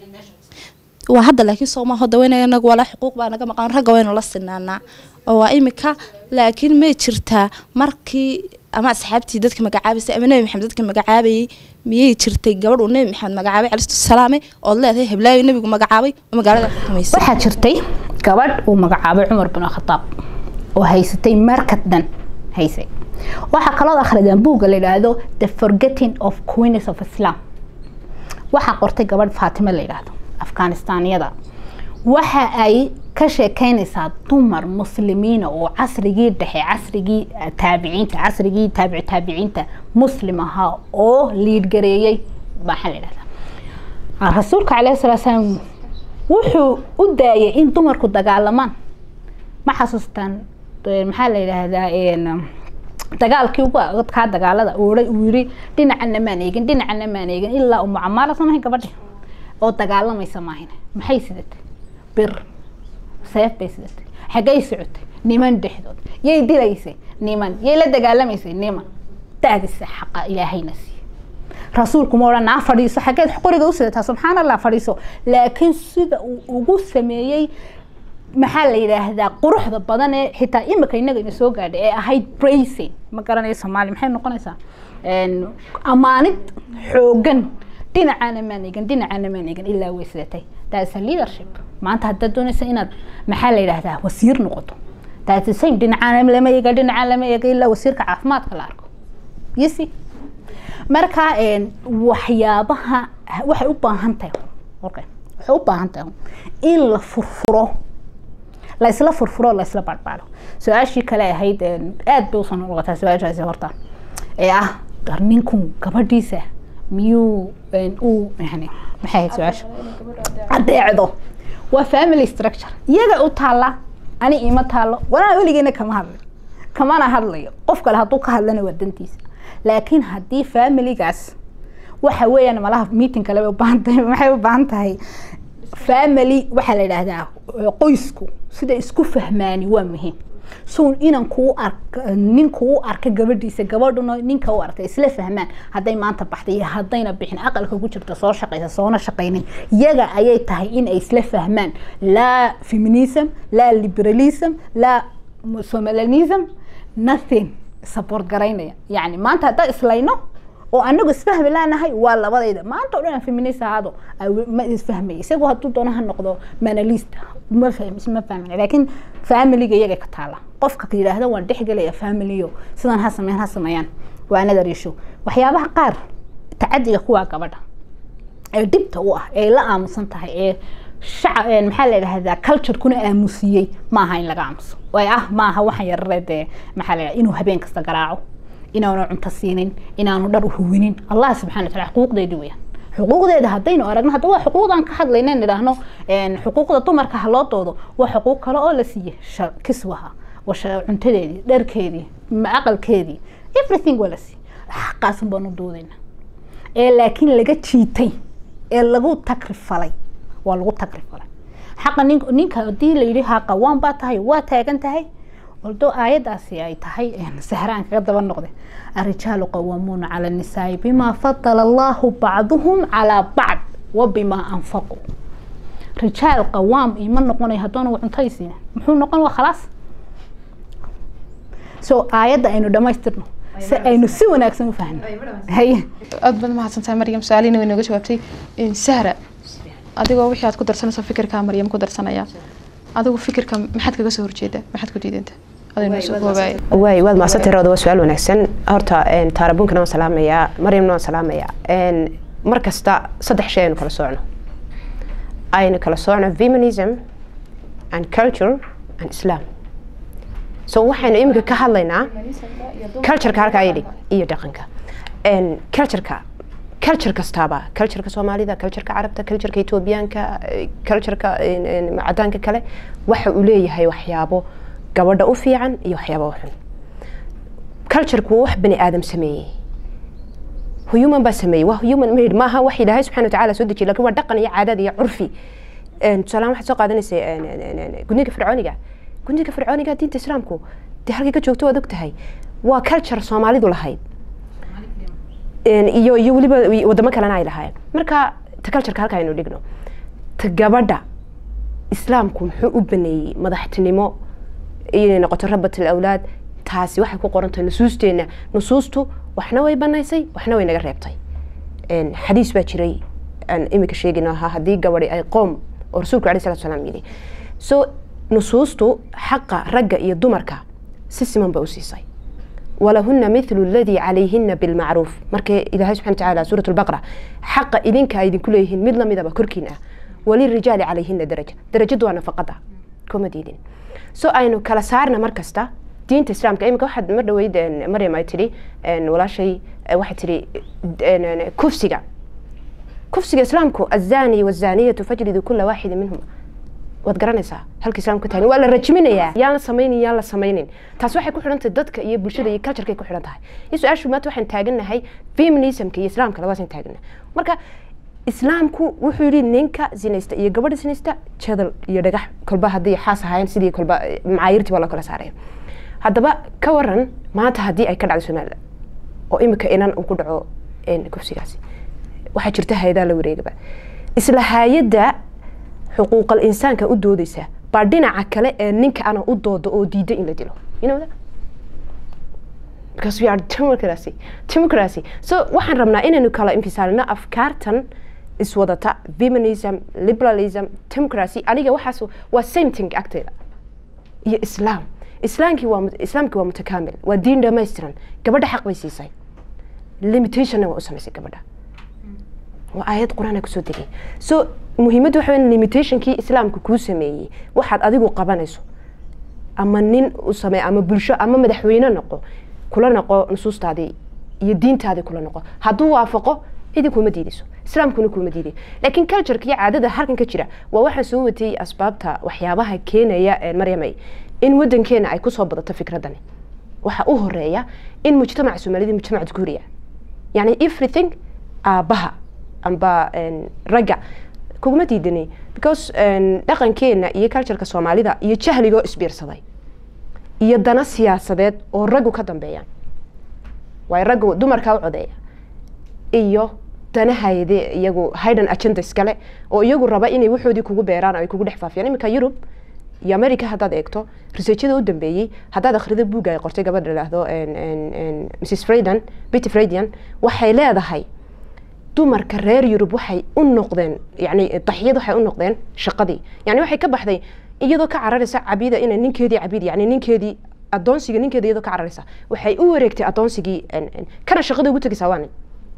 waa hadda laakiin sooma hoda weynaga nagu walaa xuquuq baa naga maqan ragga waynu la sinaanaa oo waa imika laakiin may jirtaa markii ama asxaabtii dadka magacaabaysay ama nebi maxamed dadka magacaabayay miyay jirtay gabadh uu nebi maxamed magacaabay calistu salaame ood leedahay heblaayo nebigu magacaabay oo magaalada xukumaysay waxaa jirtay gabadh uu magacaabay cumar bin khataab oo haysatay markad dhan haysay waxaa kaloo akhridaan buugga la yidhaahdo the forgetting of queens of islam waxaa qortay gabadh faatime la yidhaahdo afghanistaniyada waxa ay ka sheekeynaysaa dumar muslimiina oo casrigii dhexe casrigii eh, taabiciinta casrigii taabici taabiciinta muslim ahaa oo liidgareeyey maxaa la yidhahdaa rasuulka caleyhi salaatu salaam wuxuu u daayay in dumarku dagaalamaan ma xasuustaan eh, maxaa la yidhaahdaa een, dagaalkii ugu adkaa dagaalada oodhay uu yiri dhinacana maan eegin dhinacana maan eegin ilaa umu camaala samahay gabadhi oo dagaalamaysa maahin maxay sidatay bir seef bay sidatay xaggay socotay niman dhexdood yay dilaysay niman yay la dagaalamaysay niman daadisa xaqa ilaahayna siiye rasuulku ma odhan naa fadhiiso xaggeed qoriga u sidataa subxaan allah fadhiiso laakiin sida uu ugu sameeyey maxaa la yidhaahdaa quruxda badan ee xitaa imika inaga ina soo gaadhay ee ahayd bracing ma garanayo soomaali maxay noqonaysaa Een, ammaanid xoogan dhinacana maan eegin dhinacana maan eegin ilaa way sidatay that's a leadership maanta haddaad doonaysa inaad maxaa la yidhaahdaa wasiir noqoto that's the same dhinacana lama eega dhinacana lama eega ilaa wasiirka caafimaadka la arko you see marka een, waxyaabaha waxay u baahan tahay okay. waxay u baahan tahay in la furfuro la isla furfuro la isla baadhbaadho su-aashii kale ahayd een, aad bay usoo noqotaa su-aashaasi horta ee ah dar ninku gabadhiisa miyuu een, uu yani maxay ahayd su-aasha adeecdo waa family structure iyaga u taalla ani ima taallo walaa weligeena kama hadlayo kamana hadlayo qof kale hadduu ka hadlana waa dantiisa laakiin haddii familigaas waxa weeyaan malaha meeting kale bay u baahan tahay maxay u baahan tahay family waxaa la yidhaahdaa eh, qoysku sida isku fahmaani waa muhiim so inan kuu ark nin kuu arka gabadhiisa gabadhuna ninka u arka isla fahmaan hadday maanta baxday iyo haddayna bixin aqalka ku jirta soo shaqaysa soona shaqaynin yaga ayay tahay in ay isla fahmaan laa feminism laa liberalism laa somalianism nothing support garaynaya yani maanta haddaan islayno oo anagu isfahmi laanahay waa labadayda maanta o dhan aan feminist ahaado ay- ma isfahmay isagu hadduu doono ha noqdo manalist ma fahmi isma fahmin laakiin familiga iyaga ka taala qofka ka yidhaahda waan dhexgelaya familiyo sidan ha sameeyaan ha sameeyaan waa another issue waxyaabaha qaar tacadiga kuwaa gabadha ee dhibta u ah ee la aamusan tahay ee shaca ee maxaa la yidhahdaa culturekuna aamusiyey maaha in laga aamuso way ah maaha waxaan yarare dee maxaa la yidhahdaa inuu habeen kasta garaaco inaanu cunto siinin inaanu dhar uhuwinin allah subxana wa taala xuquuqdeedi weyaan xuquuqdeeda haddaynu aragno hadda waa xuquuqdan ka hadlayna in idhaahno een, xuquuqda dumarka ha loo doodo waa xuquuq kale oo la siiyey sha- kiswaha waa sha- cuntadeedii dharkeedii ma- aqalkeedii everything waa la siiyey xaqaasan baanu doodayna ee laakiin laga jiitay ee lagu takrifalay waa lagu takrifalay xaqa nin ninka haddii la yidhi ha qawaan baa tahay waa taagan tahay waldo aayadaasi ay tahay een, sahraan kaga daba noqde الرجال قوامون على النساء بما فضل الله بعضهم على بعض وبما أنفقوا رجال قوام إيمان نقول هدون وعنتيسين محو نقول وخلاص سو آيات أنه دمايسترنو أنه سوى ناكسن وفهم هي aad baad mahadsantahay maryam su-aalihiina way nooga jawaabtay Een, sahra adigoo wixii aad ku darsanayso fikirka maryam ku darsanaya adigu fikirka maxaad kaga soo horjeeda maxaad ku diidanta adoo noo soo koobaaya waay waad mahadsantay rawda waa su-aal wanaagsan horta een, taarabunkana waan salaamayaa maryamna waan salaamayaa Een, mar kasta saddex shay aynu kala soocno aynu kala soocno feminism and culture and islam so waxaynu iminka ka hadlaynaa cultureka halkaa yidhi iyo dhaqanka Een, cultureka culture kastaaba cultureka soomaalida cultureka carabta cultureka etoobiyaanka eh, cultureka een, een, cadaanka kale waxa uu leeyahay waxyaabo gabadha u fiican iyo waxyaabo u xun cultureku waa wax bani aadam sameeyey human baa sameeyey waa human made maaha wax ilaahay subxana watacaala soo dejiyey lakin waa dhaqan iyo caadad iyo curfi Een, tusaalahaan waxaad soo qaadanaysa een, een, een, een, gudniinka fircooniga gudniinka fircooniga diinta islaamku dee halkay ka joogto waad og tahay waa culture soomaalidu lahayd Een, iyo iyo weliba wadamo kalena ay lahaayeen marka ta cultureka halka aynu dhigno ta gabadha islaamku muxuu u baneeyey madaxtinimo inay noqoto rabatul awlaad taasi waxay ku qoran tahay nusuusteenna nusuustu waxna way banaysay waxna way naga reebtay Een, xadiis baa jiray aan imika sheegayno ahaa haddii gabadhi ay qoom oo rasuulku alai salatu salaam yidhi so nusuustu xaqa ragga iyo dumarka si siman ba u siisay walahuna mithlu aladii calayhina bilmacruuf markay ilaahay subxana watacaala suurat lbaqra xaqa idinka ay idinku leeyihiin mid lamidaba korkiin ah walirijaali calayhina daraja darajadu waa nafaqada kuma diidin so aynu kala saarna mar kasta diinta islaamka imika waxaad mar dhaweyd een, maryam ay tidhi een, walaashay eh, waxay tidhi een, een, kufsiga kufsiga islaamku azani wazaniyatu fajlidu kula waaxidin minhuma waad garanaysaa halka islaamku ka tahay waa la rajiminayaa yaan la samaynin yaan la samaynin taas waxay ku xidhan tahay dadka iyo bulshada iyo cultureka ku xidhan tahay iyo su-aashu maanta waxaan taagannahay feminismka iyo islaamka labadaasaan taagannahay marka islaamku wuxuu yidhi ninka zinaysta iyo gabadha zinaysta jadal iyo dhagax kolba haddii xaas ahaayeen sidii kolba eh, macaayirtii waa la kala saaraya haddaba ka waran maanta haddii ay ka dhacdo somaliland oo imika inan uu ku dhaco een, kufsigaasi waxaa jirta hay-adaa la wareegaba isla hay-adda xuquuqal insaanka u doodeysa baa dhinaca kale ee ninka ana u doodo oo diida in la dilo you know that? because we are democracy democracy so waxaan rabnaa inaynu kala infisaalino afkaartan iswadata feminism liberalism democracy aniga waxaas waa same thing agteeda iyo islaam islaamkii waa mut- islaamkii waa mutakaamil waa diin dhammaystiran gabadha xaq bay siisay limitationna waa u samaysay gabadha waa aayad qur-aan kusoo degay so muhiimaddu waxa weyn limitationkii islaamka kuu sameeyey waxaad adigu qabanayso ama nin u samee ama bulsho ama madaxweyne noqo kula noqo nusuustaadii iyo diintaadii kula noqo hadduu waafaqo idin kuma diidayso islaamkuna kuma diiday laakiin cultureka iyo caadada halkan ka jira waa waxaan soo watay asbaabta waxyaabaha keenaya ee maryamay in wadankeena ay kusoo badato fikradani waxa u horeeya in mujtamaca soomaalida mujtamac guuriya yani everything aabaha amba een, ragga kuguma diidanay because een, dhaqankeena iyo cultureka soomaalida iyo jahligoo isbiirsaday iyo dana siyaasadeed oo raggu ka dambeeyaan waayo raggu dumarkaa u codeeya iyo danahayde iyagu hidden agenda iskale oo iyagu raba inay waxoodii kugu beeraan oo ay kugu dhex faafiyaan iminka yurub iyo america haddaad eegto researchada u dambeeyey haddaad akhrido buugga ay qortay gabadha idhaahdo en- en- en mrs frayden betty fraydian waxay leedahay dumarka reer yurub waxay u noqdeen yani daxyad waxay u noqdeen shaqadii yani waxay ka baxday iyadoo ka cararaysa cabida inay ninkeedii cabid yani ninkeedii adoonsiga ninkeeda iyadoo ka cararaysa waxay u wareegtay adoonsigii en- en, kana shaqada ugu tegaysaa waa nin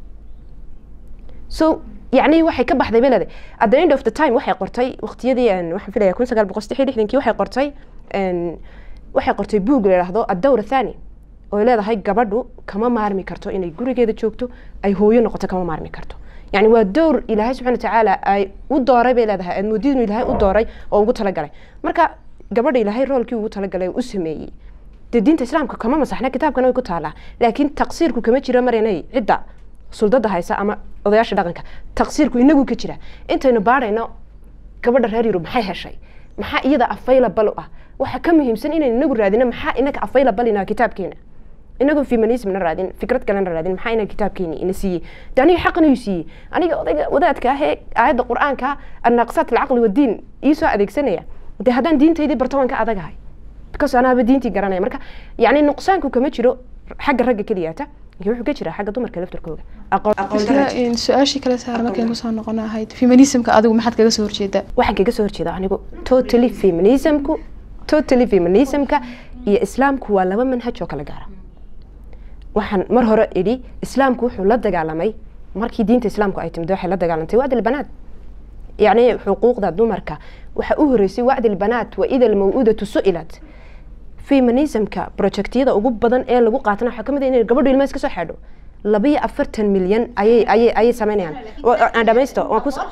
so yani waxay ka baxday belede at the end of the time waxay qortay waqtiyadii en, waxaan filaya kun sagaal boqol saddex iyo lixdankii waxay qortay en, waxay qortay buug la yidhaahdo addawra thani oo ay leedahay gabadhu kama maarmi karto inay gurigeeda joogto ay hooyo noqoto kama maarmi karto yani waa dowr ilaahay subxana watacaala ay u dooray bay leedahay aad moodid inuu ilaahay u dooray oo ugu talagalay marka gabadha ilaahay roolkii ugu talagalay oo u sameeyey dee diinta islaamka kama masaxna kitaabkana way ku taalaa laakiin taqsiirku kama jiro mar inay cidda suldada haysa ama odayaasha dhaqanka taqsiirku inagu ka jira intaynu baadhayno gabadha reer yurub maxay heshay maxaa iyada available u ah waxa ka muhiimsan inaynu inagu raadino maxaa inaga available ina kitaabkeena inagu feminismna raadin fikrad kalena raadin maxaa inaga kitaabkeeni ina siiyey de aniga xaqan uu siiyey aniga odayga wadaadka ah ee aayadda qur-aanka annaqsaat alcaqli wadiin iisoo adeegsanaya de haddaan diintaydii barto waan ka adagahay because anaaba diintii garanaya marka yani nuqsaanku kama jiro xagga ragga keliyaata laakiin wuxuu ka jiraa xagga dumarka laftarkooga aqoon aqoon isla darada. in su-aashii kale saara markayn kusoo noqon ahayd feminismka adigu maxaad kaga soo horjeedaa waxaan kaga soo horjeeda anigu totally feminismku totally feminismka iyo islaamku waa laba manhaj oo kala gaara waxaan mar hore idhi islaamku wuxuu la dagaalamay markii diinta islaamku ay timid waxay la dagaalantay wacdi lbanaat yacni xuquuqda dumarka waxa u horeysay wacdi lbanaat wa ida almaw'udatu su'ilat feminismka projectyada ugu badan ee lagu qaatana waxaa kamid ah inay gabadhu ilmaha iska soo xeedho labiyo afartan milyan ayay ayay ayay sameynayaan Wa- aan dhamaysto waan kus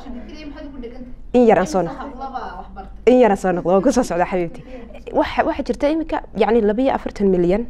in yar aan soo noqdo in yaraan soo noqdo waan kusoo socdaa xabiibti waxa waxaa jirta iminka yacni labiyo afartan milyan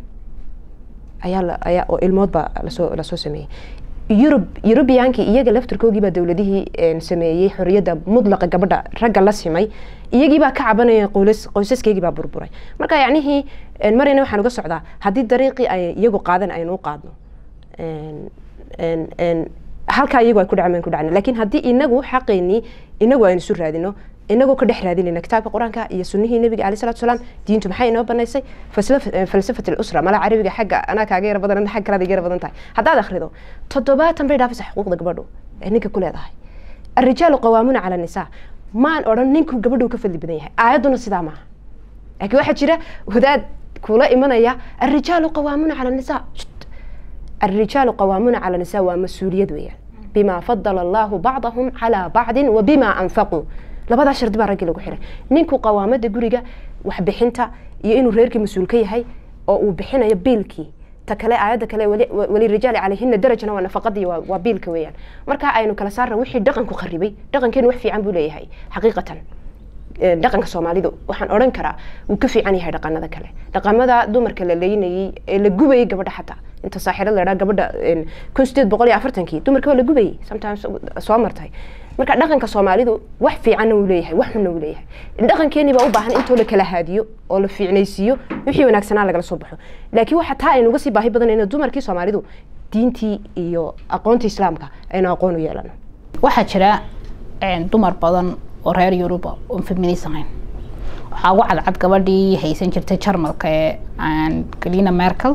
ayaa la ayaa oo ilmood baa lasoo lasoo sameeyey yurub yurubiyaanki iyaga laftarkoogii baa dowladihii een, sameeyey xorriyadda mudlaqa gabadha ragga la simay iyagii baa ka cabanaya qoys qoysaskeygii baa burburay marka yacnihii een, marina waxaan uga socdaa haddii dariiqii ay iyagu qaadan aynu u qaadno een, een, een, halkaa iyagu ay ku dhacmeen ku dhacna laakiin haddii inagu xaqeynii inagu aynu isu raadino inagoo ka dhex raadinayna kitaabka qur-aanka iyo sunnihii nabiga alayh salatu salaam diintu maxay inoo banaysay falsaf- eh, falsafat lusra mala carabiga xagga anaa kaaga yara badan xagga kalaad iga yara badan tahay haddaad akhrido toddobaatan bay dhaafaysa xuquuqda gabadhu ee ninka ku leedahay الرجال قوامون على النساء maan odhan ninku gabadhu ka fadli badan yahay aayadduna sidaa maaha laakiin waxaa jira wadaad kula imanaya الرجال قوامون على النساء Shht. الرجال قوامون على النساء waa mas-uuliyad weeyaan بما فضل الله بعضهم على بعض وبما أنفقوا labadaa shardi baa raggii lagu xiray ninku qawaamada guriga waxbixinta iyo inuu reerkii mas-uul ka yahay oo uu bixinayo biilkii ta kale aayadda kale wali- walirijaali calayhina darajana waa nafaqadii waa waa biilka weeyaan marka aynu kala saarna wixii dhaqanku kharibay dhaqankeenu wax fiican buu leeyahay xaqiiqatan Ee, dhaqanka soomaalidu waxaan odhan karaa wuu ka fiican yahay dhaqanada kale dhaqamada dumarka la leynayey ee la gubayay gabadha xataa inta saaxirada la idhaha gabadha een, kun sideed boqol iyo afartankii dumarka waa la gubayay sometimes soo martay marka dhaqanka soomaalidu wax fiicanna wuu leeyahay wax xunna wuu leeyahay dhaqankeeni baa u baahan intoo la kala haadiyo oo la fiicnaysiiyo wixii wanaagsanaa lagala soo baxo laakiin waxa taa aynu uga sii baahi badanayno dumarkii soomaalidu diintii iyo aqoontii islaamka aynu aqoon u yeelano waxaa jira een, dumar badan oo reer yuruba oon feminis ahayn waxaa ugu cadcad gabadhii haysan jirtay jarmalka ee aan galina merkel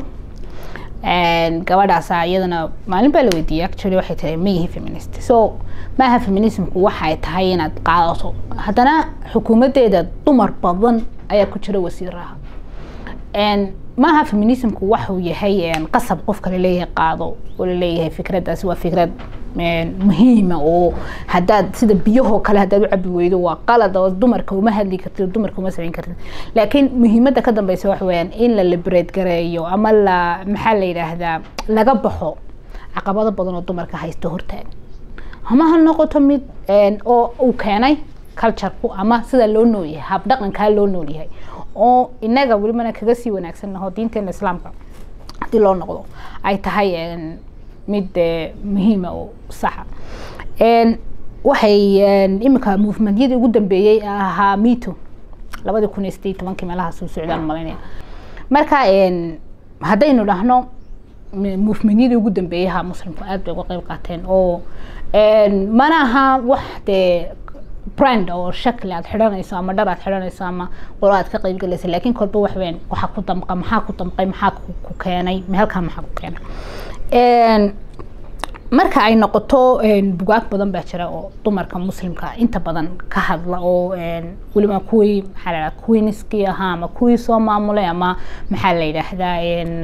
Een, gabadhaasa iyadana maalin baa la weydiiyey actually waxay tahay ma yihi feminist so maaha feminismku waxay tahay inaad qaadato haddana xukuumadeeda dumar badan ayaa ku jira wasiiraha Een, maaha feminismku waxuu yahay een, qasab qofka laleeyahay qaado oo laleeyahay fikraddaasi waa fikrad een, muhiima oo haddaad sida biyahoo kale haddaad u cabi weydo waa qalad oo dumarka uma hadli kartid dumarka uma samayn kartid laakiin muhiimadda ka dambeysa waxa weeyaan in la liberate gareeyo ama la maxaa la yidhaahdaa laga baxo caqabado badan oo dumarka haysto hortaagan ama ha noqoto mid een, oo uu keenay cultureku ama sida loo noolyahay habdhaqankaa loo noolyahay oo inaga welibana kaga sii wanaagsannaho diinteena islaamka haddii loo noqdo ay tahay een, mid eh, muhiima oo saxa Een, waxay een, imika movementyadii ugu dambeeyey ahaa mito labadii kun iyo sideed iyo tobankii meelaha soo socdaan malaynaya marka een, haddaynu dhahno m- movementyadii ugu dambeeyey ahaa muslimku aad bay uga qeyb qaateen oo een, mana aha wax dee brand oo shakli aad xidhanayso ama dhar aad xidhanayso ama qolo aad ka qeyb galaysa laakiin kolba wax weyn waxaa ku damqa maxaa ku damqay maxaa ku ku keenay meelkaa maxaa ku keenay Een, marka ay noqoto een, bugaag badan baa jira oo dumarka muslimka inta badan ka hadla oo een, weliba kuwii maxaa la yidhahdaa queenskii ahaa ama kuwii soo maamulay ama maxaa la yidhaahdaa een,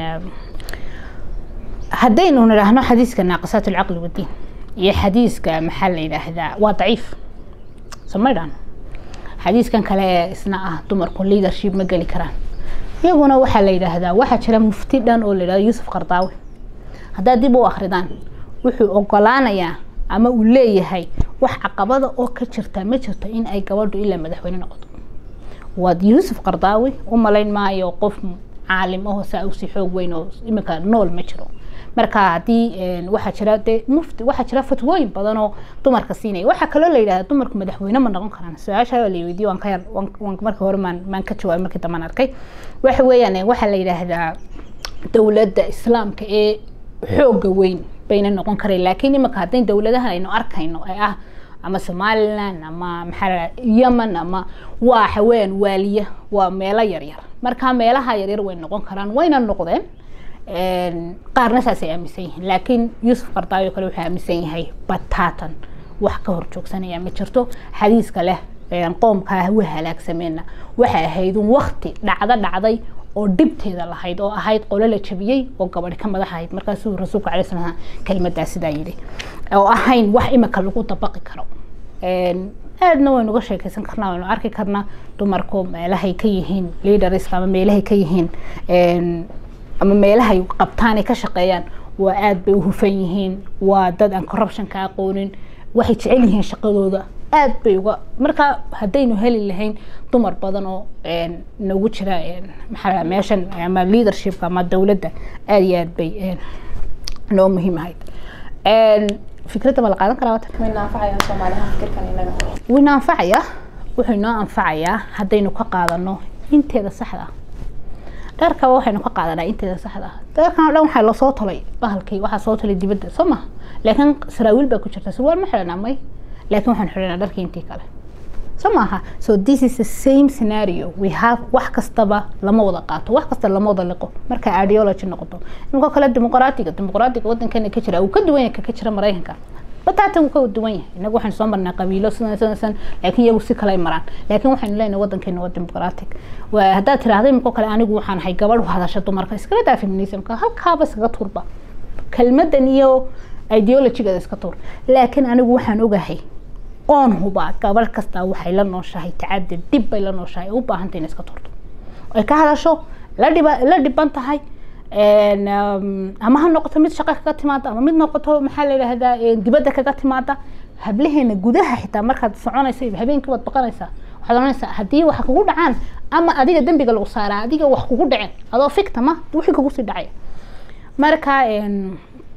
haddaynu nidhaahno xadiiska naaqisaat alcaqli wadiin iyo xadiiska maxaa la yidhaahdaa waa daciif somaydhan xadiiskan kale ee isna ah dumarku leadership ma geli karaan iyaguna waxaa la yidhaahdaa waxaa jira mufti dhan oo la yidhahdo yuusuf qardaawi haddaad dib u akridaan wuxuu ogolaanayaa ama uu leeyahay wax caqabada oo ka jirta ma jirto in ay gabadhu ilaa madaxweyne noqoto waad yuusuf qardaawi u malayn maayo qof caalim ahoo saa usii xoog weyn oo iminka nool ma jiro marka haddii een, waxaa jira dee mufti waxaa jira fatwooyin badan oo dumarka siinaya waxaa kaloo la yidhahda dumarku madaxweyne ma noqon karaan su-aasha la weydiiyo waan ka yar waan waan markii hore maan maan ka jawaabay markii dambaan arkay waxa weeyaan eh, waxaa la yidhaahdaa dowladda islaamka ee xooga weyn bayna noqon karayn laakiin imika haddayn dowladahan aynu arkayno ee ah ama somaliland ama maxaa la yidhahdaa yemen ama waa haween waaliya waa meelo yaryar marka meelaha yaryar way noqon karaan wayna noqdeen Een, qaarna saasay aaminsan yihiin laakiin yuusuf qardaawi oo kale wuxuu aaminsan yahay bataatan wax ka hor joogsanaya ma jirto xadiiska leh een, qoomkaa wa halaagsameenna waxay ahayd un wakti dhacdo dhacday oo dhibteeda lahayd oo ahayd qolo la jabiyey oo gabadhi ka madax ahayd markaasuu rasuulku calay slam kelimadaa sidaa yidhi oo ahayn wax imika lagu dabaqi karo Een, aadna waynu uga sheekeysan karnaa waynu arki karnaa dumarku meelahay ka yihiin leaderska ama meelahay ka yihiin een, ama meelahay qabtaan ay ka shaqeeyaan waa aad bay u hufan yihiin waa dad aan corruption ka aqoonin waxay jecel yihiin shaqadooda aad bay uga marka haddaynu heli lahayn dumar badan oo een, nagu jira een, maxaa la dhahaa, meeshan ama leadershipka ama dowladda aad iyo aad bay een, noo muhiim ahayd Een, fikradda ma la qaadan karaa wata way naanfacayaan soomaaliha fikirkan inaga wuu inoo anfacayaa wuxuu inoo anfacayaa haddaynu ka qaadano inteeda saxda ah dharkaba waxaynu ka qaadanaa inteeda saxda ah dharkan oo dhan waxaa lasoo tolay bahalkii waxaa soo tolay dibadda soo maha laakiin saraawiil baa ku jirta sarwaal ma xidhanaa may laakiin waxaan xidhanaa dharkii intii kale soo maaha so this is the same scenario we have wax kastaba lama wada qaato wax kasta lama wada liqo marka ideology noqoto iminka kale dimuqraatiga dimuqraatiga wadankeena ka jira uu ka duwan yahay ka ka jira maraykanka bataatan wuu ka duwan yahay inagu waxaynu soo marnaa qabiilo sidan sidan sidan laakiin iyagu si kale ay maraan laakiin waxaynu leenahay wadankeena waa dimuqraatig waa haddaad tiraahda iminka kale anigu waxaan ahay gabadh u hadasha dumarka iskala daa feminismka halkaaba iskaga turba kelmadan iyo ideologigeeda iska tuur laakiin anigu waxaan ogahay oon hubaa gabadh kasta waxay la nooshahay tacaddi dhib bay la nooshahay u baahantay in iska turto ay ka hadasho la dhiba la dhiban tahay een, um, ama ha noqoto mid shaqo kaga timaada ama mid noqoto maxaa la yidhaahdaa een, dibadda kaga timaada hablaheena gudaha xitaa markaad soconaysa iyo habeenkii waad baqanaysaa waxaad oranaysaa haddii wax kugu dhacaan ama adiga dembiga lagu saaraa adiga wax kugu dhaceen adoo fictama wixii kugu sii dhacaya marka een,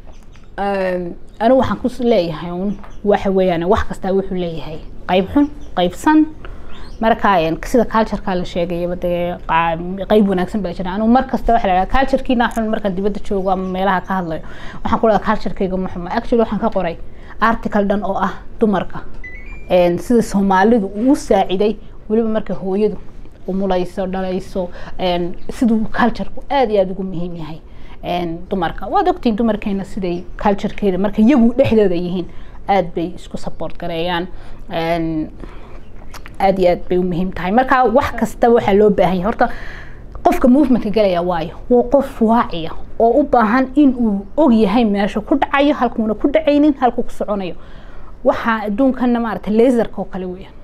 een, anigu waxaan ku leeyahay un waxa weeyaan wax kastaa wuxuu leeyahay qayb xun qayb san marka een, sida cultureka la sheegayaba dee qaa- qayb wanaagsan baa jira anigu mar kasta waxa la dhaha culturekiina xun markaan dibadda joogo ama meelaha ka hadlayo waxaan ku dhaha culturekayga ma xuma actually waxaan ka qoray article dhan oo ah dumarka een, sida soomaalidu uu saaciday weliba marka hooyadu umulayso dhalayso een, siduu cultureku aad iyo aad ugu muhiim yahay een, dumarka waad ogtihiin dumarkeena siday culturekeeda marka iyagu dhexdooda yihiin aad bay isku support gareeyaan een, aad iyo aad bay u muhiim tahay marka wax kasta waxaa loo baahan yahay horta qofka movementka galaya waayo waa qof waaciya oo u baahan in uu og yahay meesha ku dhacayo halkuuna ku dhacaynin halkuu ku soconayo waxaa adduunkana maarata laserka oo kale weeyaan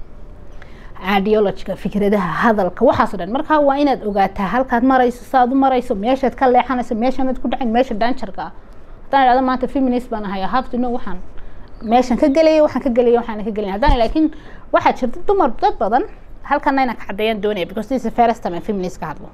ideologiga fikradaha hadalka waxaas oo dhan marka waa inaad ogaataa halkaad marayso saaad u marayso meeshaad ka leexanayso meeshanaad ku dhacin meesha danjarka ah haddaan idhahdo maanta feminist baan ahay I have to know waxaan meeshan ka gelaya waxaan ka gelaya waxaan ka gelaya haddaan laakiin waxaa jirta dumar dad badan halkana inaan ka caddeeyaan doonaya because this is the first time aan feminist ka hadlo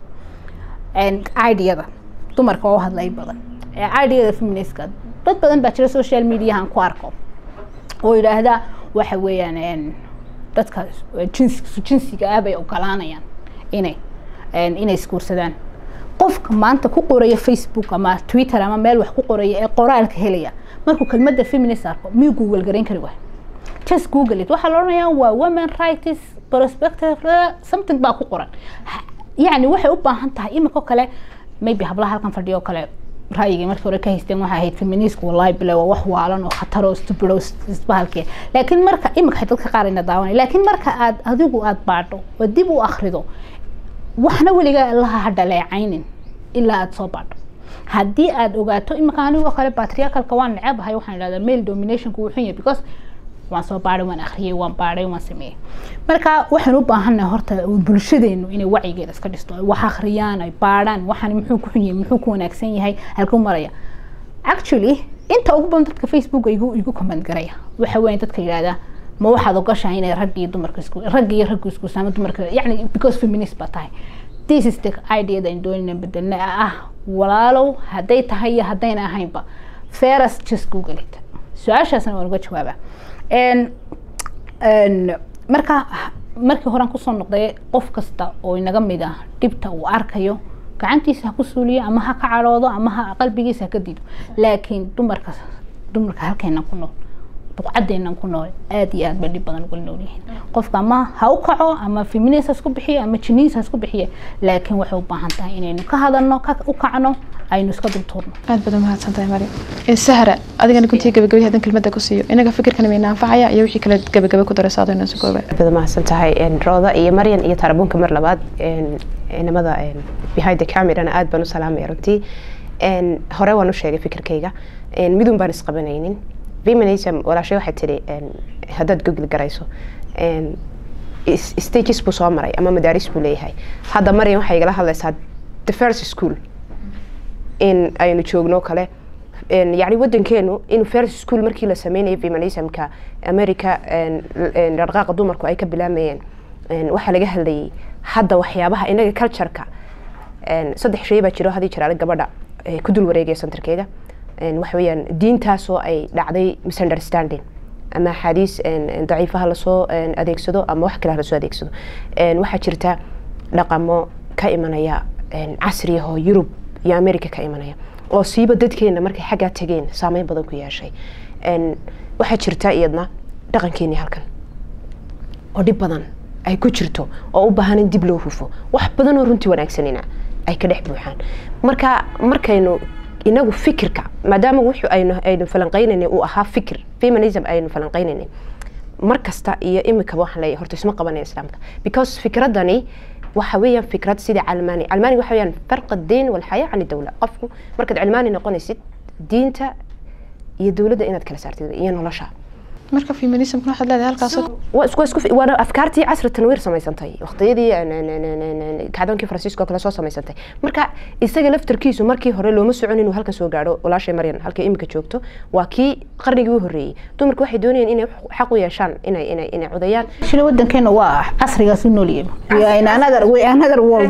And ideada dumarka oo hadlay badan ee ideada feministka dad badan baa jira social mediahan ku arko oo yidhaahdaa waxa weeyaan een, dadka jinsi jinsiga ah bay ogolaanayaan inay een, inay isguursadaan qofka maanta ku qoraya facebook ama twitter ama meel wax ku qoraya ee qoraalka helaya markuu kelmadda feminist arko miyuu google garayn kari waay just google it waxaa la odhanayaa waa women rights perspective something baa ku qoran Ha- yacni waxay u baahan tahay imika kale maybe hablaha halkan fadhiyo kale ra'yigay markii hore ka haysteen waxay ahayd feministku wallahi bile waa wax waalan oo khatar oo stupid oo isbahalkee laakiin marka imika dadka qaar ina daawanay laakiin marka aad adigu aad baadho oo dib u akhrido waxna weligaa allaha ha dhaleecaynin ilaa aada soo baadho haddii aada ogaato imika anigoo kale patriarchalka waan necabahay waxaan idhahdaa male dominationku wuu xun yahay because waan soo baadhay waan akhriyey waan baadhay waan sameeyey marka waxaan u baahannahay horta bulshadeenu inay wacyigeeda iska dhisto ay wax akhriyaan ay baadhaan waxaan muxuu ku xun yahay muxuu ku wanaagsan yahay halkuu maraya actually inta ugu badan dadka facebook igu igu comment garaya waxa weeye dadka yidhahdaa ma waxaad ogashahay inay rag iyo dumarka isku rag iyo raggu isku saama dumarka yacni because feminist baa tahay this is the idea that doonina bedelna ah walaalow hadday tahay iyo haddayna ahaynba fairest just google it su-aashaasna waan uga jawaabaa En- en, marka markii horean kusoo noqday qof kasta oo inaga mid ah dhibta uu arkayo gacantiisa ha ku suuliyo ama ha ka cadhoodo ama ha qalbigiisa ha ka diido laakiin dumarka dumarka halkeenan ku nool buqcadeenan ku nool aad iyo aad bay dhib badan uga nool yihiin qofka ama ha u kaco ama feminist ha isku bixiyo ama jiniis ha isku bixiye laakiin waxay u baahan tahay inaynu ka hadalno ka u kacno aynu iska dultuurno aad baad umahadsan tahay mari sahra adigana kuntii gabagabay hadan kelmadda ku siiyo inaga fikirkan mayna anfacaya iyo wixii kale gabagaba ku daraysa adoo inaan sugooba bada mahadsan tahay een, rooda iyo maryan iyo tarabuunka mar labaad een, inamada een, behind the camerana aad baan u salaamaya runtii Een, hore waan u sheegay fikirkayga Een, midun baan isqabanaynin feminism walaashay waxay tidhi een, haddaad google garayso een, is- stages buu soo maray ama madaaris buu leeyahay hadda maryan waxay igala hadlaysaa the first school in aynu joogno kale En, yacni wadankeenu in first school markii la sameynayay feminismka america en, en, dhaqdhaqaaqa dumarku ay ka bilaamayeen en, waxaa laga hadlayay hadda waxyaabaha inaga cultureka en, saddex shay baa jiro hadii jiraale gabadha eh, ku dul wareegaya centerkeeda En, waxa weeyaan diintaasoo ay dhacday misunderstanding ama axaadiis en, en, daciifaha lasoo en, adeegsado ama wax kale ha lasoo adeegsado En, waxaa jirta dhaqamo ka imanaya en, casriyahoo yurub iyo america ka imanaya oo siiba dadkeena markay xaggaa tageen saameyn badan ku yeeshay En, waxaa jirta iyadna dhaqankeeni halkan oo dhib badan ay ku jirto oo u baahan in dib loo hufo wax badan oo runtii wanaagsanina ay ka dhex buuxaan marka markaynu inagu fikirka maadaama wuxuu aynu aynu falanqaynaynay uu ahaa fikir feminism aynu falanqaynaynay mar kasta iyo imikaba waxaan leeyahay horta isma qabanaya islaamka because fikradani waxa weeyaan fikrad sida calmaani calmaani waxa weeyaan farq diin walxayaa can dowla qofku markaad cilmaani noqonaysid diinta iyo dowladda inaad kala saartid iyo nolosha marka feminismkuna waxaad leedahay halkaas waa isku isku waana afkaartii casri tanwiir samaysantay waqtiyadii kacdoonkii faransiiska oo kale soo samaysantay marka isaga laftarkiisu markii hore looma socon inuu halkan soo gaadho walaashay maryan halkay imika joogto waa kii qarnigii u horreeyey dumarku waxay doonayeen inay xaq u yeeshaan inay inay inay codayaan shila wadankeena waa casrigaas u noolyahay we are in another we are another world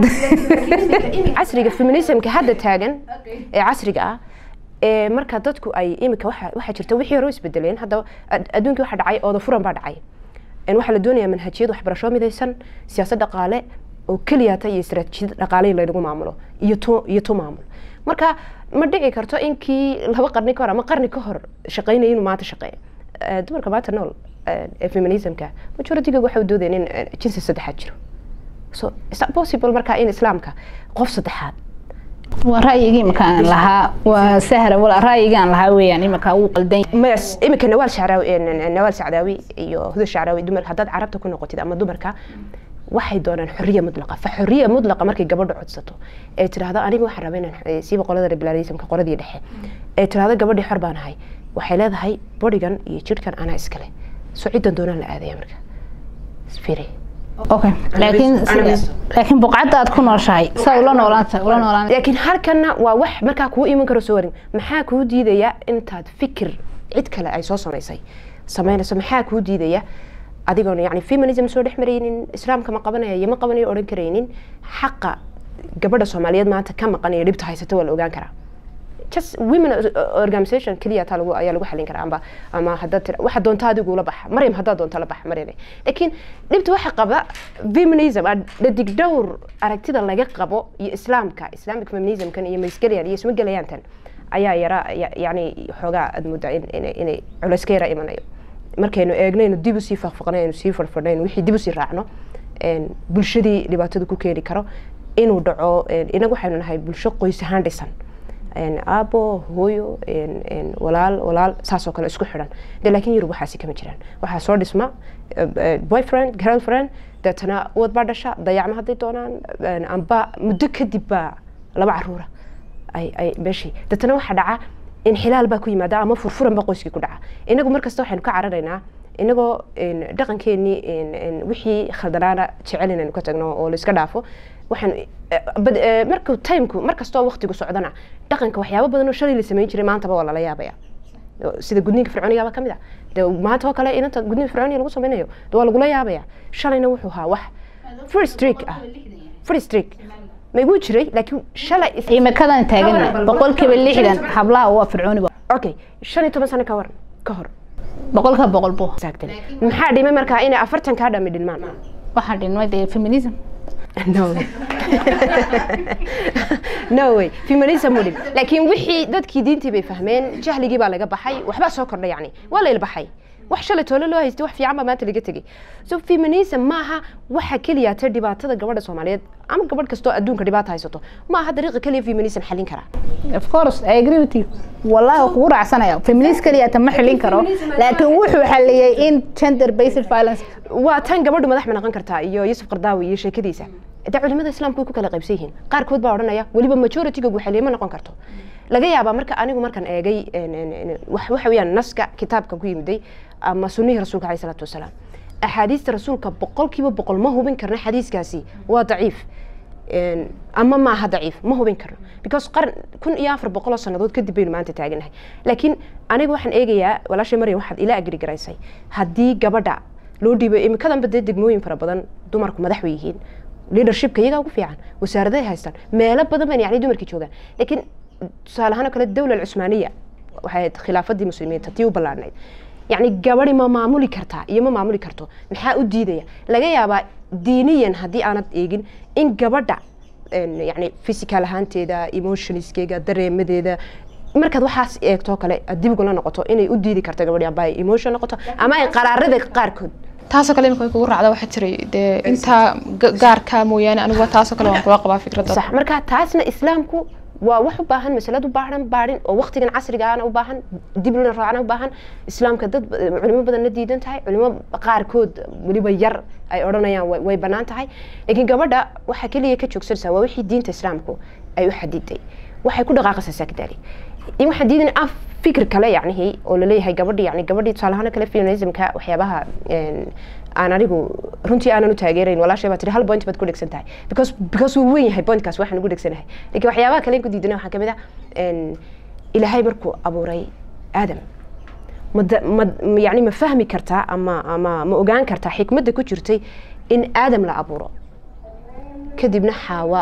casriga feminismka hadda taagan ee casriga ah ee marka dadku ay imika waxa waxaa jirta wixii hore u isbedeleen hadda ad- adduunkii waxa dhacay ooda furan baa dhacay En waxaa la doonayaa manhajiyad waxbarasho midaysan siyaasad dhaqaale oo keliyata iyo istaraatiijiyad dhaqaale in laynagu maamulo iyo tu iyo tu maamul marka ma dhici karto inkii laba qarni ka hor ama qarni ka hor shaqaynaya inuu maanta shaqeeyo Eh, dumarka maanta nool eh, ee feminismka majoritiga waxay u doodeen in eh, jinsi saddexaad jiro so is that possible marka in islaamka qof saddexaad waa ra'yigii imakaan lahaa waa sahra wala ra'yigaan lahaa weeyaan imakaa wuu qaldan yahay. mas imika nawaal shacraawi eh, nawaal sacdaawi iyo huda shacraawi dumarka haddaad carabta ku noqotid ama dumarka waxay doonaan xorriya mudlaqa fa xorriya mudlaqa markay gabadha codsato ee tiraahdo aniga waxaan rabaa inaan eh, siiba qolada liberalismka qoladii dhexe ee tiraahdo gabadhii xor baan ahay waxay leedahay bodigan iyo jidhkan anaa iskale so ciddan doonaan la aadaya marka isfiri okay laakiin Anaga- laakiin buqcadda aad ku nooshahay saa ula noolaanta ula noolaan laakiin halkanna waa wax markaa kuu iman karo soo warin maxaa kuu diidaya intaad fikir cid kale ay soo samaysay samaynayso maxaa kuu diidaya adigoon yani feminism soo dhex maraynin islaamka ma qabanaya iyo ma qabanayo odhan karaynin xaqa gabadha soomaaliyeed maanta ka maqan iyo dhibta haysata waa la ogaan karaa just women organization keliya taa lagu ayaa lagu xalin karaa amba ama haddaad tira waxa doonta adigu la baxa maryam haddaad doonta la baxa maryam laakiin dhibta waxa qaba feminism dhadig dhowr aragtida laga qabo iyo islaamka islamic feminismkan iyo maisgelayaan iyo isma gelayaantan ayaa yara yani xoogaa aad moodaa inay culays ka yara imanayo markaynu eegnaynu dib usii faqfaqnaynu sii fadhfadhaynu wixii dib usii raacno bulshadii dhibaatada ku keeni karo inuu dhaco inagu waxaynu nahay bulsho qoys ahaan dhisan aabo hooyo walaal walaal saasoo kale isku xidhan de laakiin yurub waxaasi kama jiraan waxaa soo dhisma boyfriend girlfriend deetana wad baa dhasha dayacma hadday doonaan amba muddo kadib baa laba caruura ay ay meeshii deetana waxaa dhaca inxilaal baa ku yimaada ama furfuran baa qoyskii ku dhaca inagu markasta waxaynu ka cararaynaa inagoo dhaqankeenii wixii khaldanaana jecel inaynu ka tagno oo layska dhaafo waxaan markuu timku markastoo waqtigu socdana dhaqanka waxyaabo badan oo shalay la samayn jiray maantaba waa lala yaabaya sida gudniinka fircoonigaaba ka mid ah de maanta oo kale inanta gudniinka fircooniga lagu samaynayo de waa lagula yaabaya shalayna wuxuu ahaa wax free streak ah free streak ma igu jiray laakiin shalay imikadan taagan boqolkiiba lixdan hablaha waa fircooni okay shan iyo toban sano ka waran ka hor boqolka boqol bu exactly maxaa dhimay markaa inay afartan kaa dhami dhinmaan waxaa dhinmay dee feminism no way no way feminism mu dhim laakiin wixii dadkii diintii bay fahmeen jahligii baa laga baxay waxbaa soo kordhay yani waa la ilbaxay wax shalay toole loo haystay wax fiican baa maanta laga tegay so feminism maaha waxa keliya ta dhibaatada gabadha soomaaliyeed ama gabadh kastoo adduunka dhibaata haysato maaha dariiqa keliya feminism xalin kara of course i agree with you wallahi waa kugu raacsanaya feminist keliya ta ma xilin karo laakiin wuxuu xaliyey in gender based violence waa tan gabadhu madax ma noqon kartaa iyo yusuf qardaawi iyo sheekadiisa de culimada islaamku way ku kala qaybsan yihiin qaarkood baa odhanaya weliba majorityga guxaliye ma noqon karto laga yaabaa marka anigu markaan eegay waxa weeyaan naska kitaabka ku yimiday ama sunnihii rasuulka alayhi salaatu wasalaam axaadiista rasuulka boqolkiiba boqol ma hubin karno xadiiskaasi waa daciif ama maaha daciif ma hubin karno because qaran kun iyo afar boqol oo sannadood kadib baynu maanta taaganahay laakiin aniga waxaan eegayaa walaashay maryam waxaad ila agri garaysay haddii gabadha loo dhiibay imikadanba dee degmooyin fara badan dumarku madax way yihiin leadershipka iyagaa ugu fiican wasaaradahay haystaan meelo badan ban yani dumarkii joogaan laakiin tusaale ahaan oo kale dawla alcusmaaniya waxay ahayd khilaafadii muslimiinta tii u ballaadhnayd yani gabadhi ma maamuli kartaa iyo ma maamuli karto maxaa u diidaya laga yaabaa diiniyan haddii aanad eegin in gabadha yani physical ahaanteeda emotionskeega dareemadeeda markaad waxaas eegto kale aad dib ugula noqoto inay u diidi karto gabadhi amba ay emotion noqoto ama ay qaraarada qaarkood taasoo kale imika way kugu raacda waxaa jiray dee intaa gaarka mooyaane anigu taasoo kale waan kula qabaa fikradda sax marka taasna islaamku waa wax u baahan masalad u baahan baadhin oo waqtigan casrigaana u baahan dib lana raacna u baahan islaamka dad culimo badanna diidan tahay culimo qaarkood weliba yar ay odhanayaan way bannaan tahay laakiin gabadha waxaa keliya ka joogsanaysaa waa wixii diinta islaamku ay u xadiday waxay ku dhaqaaqaysaa saakdaali in waxaan diidan af fikir kale yacnihii oo laleeyahay gabadhi yani gabadhii tusaalahaan kale feminismka waxyaabaha aan anigu runtii aanan u taageerayn walaashay baa tiri hal point baad ku dhegsan tahay because because wuu weyn yahay pointkaas waxaan ugu dhegsanahay laakiin waxyaabaha kale ku diidana waxaa kamid ah ilaahay markuu abuuray aadam ma ma yani ma fahmi kartaa ama ama ma ogaan kartaa xikmadda ku jirtay in aadam la abuuro kadibna xaawa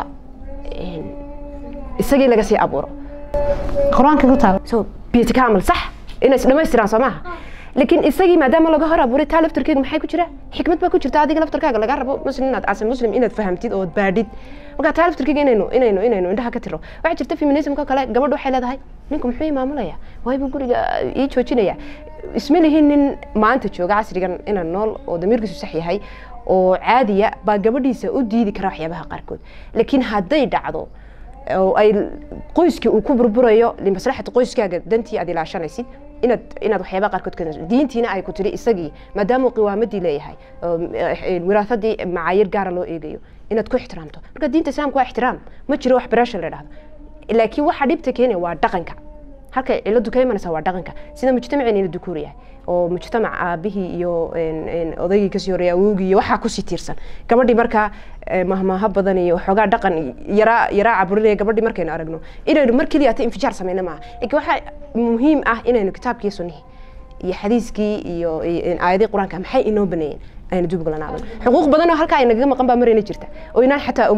isagii laga sii abuuro qur-aanka ku taal so biyati kaamal sax inay is dhamaystiraan soo maaha laakiin isagii maadaama laga hor abuuray taa laftarkeega maxay ku jira xikmad baa ku jirta adiga laftarkaaga laga rabo muslim inaad ase muslim inaad fahamtid ood baadhid marka taa laftarkeega inaynu inaynu inaynu indhaha ka tiro waxaa jirta feminismka kale gabadhu waxay leedahay ninku muxuu ii maamulaya waaybu guriga ii joojinaya isma lihin nin maanta jooga casrigan inaan nool oo damiirkiisu sax yahay oo caadiya baa gabadhiisa u diidi kara waxyaabaha qaarkood laakiin hadday dhacdo oo ay qoyskii uu ku burburayo limaslaxata qoyskaaga dantii aad ilaashanaysid inaad inaad waxyaabaha qaarkood ka diintiina ay ku tiri isagii maadaama qiwaamadii leeyahay wiraasadii macaayir gaara loo eegayo inaad ku ixtiraamto marka diinta islaamka waa ixtiraam ma jiro wax barasha la dhahdo laakiin waxa dhibta keenaya waa dhaqanka halkay ciladu ka imanaysa waa dhaqanka sida mujtamaceen ina dukuur yahay oo mujtamac aabihii iyo odaygii kasii horeeya awowgii iyo waxaa kusii tiirsan gabadhii markaa mahmaaha badan iyo waxoogaa dhaqan yaraa yaraa caburinaya gabadhii markaynu aragno inaynu mar keliya ta infijaar sameyna maaha laakiin waxaa muhiim ah inaynu kitaabkii sunnihii iyo xadiiskii iyo aayadii qur-aanka maxay inoo baneeyeen aynu dib ugulanaado xuquuq badan oo halkaa ay nagaga maqan baa marayna jirta oo inaan xataa ogeyn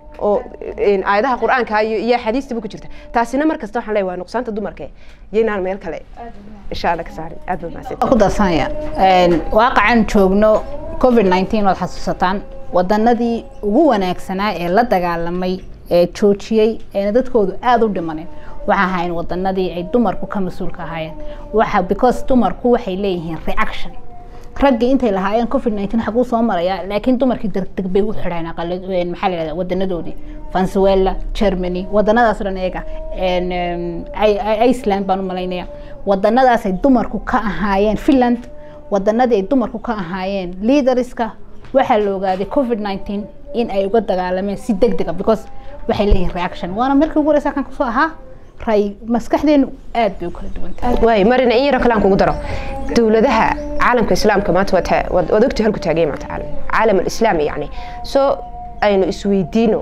oo een, aayadaha qur-aanka iyo iyo axaadiistaba ku jirta taasina mar kasta waxaan leeyahay waa nuqsaanta dumarka yaynaan meel kale insha alla ka saarin aad baa mahadsan ku darsanaya waaqacan joogno covid 19 waad xasuusataan wadanadii ugu wanaagsanaa ee la dagaalamay ee joojiyey eena dadkoodu aada u dhimanin waxa ahayn wadanadii ay dumarku ka mas-uulka ahaayeen waxa because dumarku waxay leeyihiin reaction raggii intay lahaayeen covid 19 xaguu soo maraya laakiin dumarkii degdeg bay u xidheen aqala- een, maxaa la yidhahdaa wadanadoodii venezuela germany wadanadaas oo dhan iyaga een, em, I- I- iceland baan u malaynaya wadanadaasay dumarku ka ahaayeen finland wadanadii ay dumarku ka ahaayeen leaderska waxaa la ogaaday covid 19 in ay uga dagaalameen si degdega because waxay leeyihiin reaction waana markii ugu horeysa kan kusoo ahaa ray maskaxdeenu aad bay u kala duwan tahay waay marina in yaro kale aan kugu daro dowladaha caalamka islaamka maanta waad ta- waad waad ogtahay halku taagay maanta caalam caalam alislaami yani soo aynu isweydiino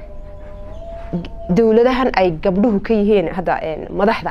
g- dowladahan ay gabdhuhu ka yihiin hadda een, madaxda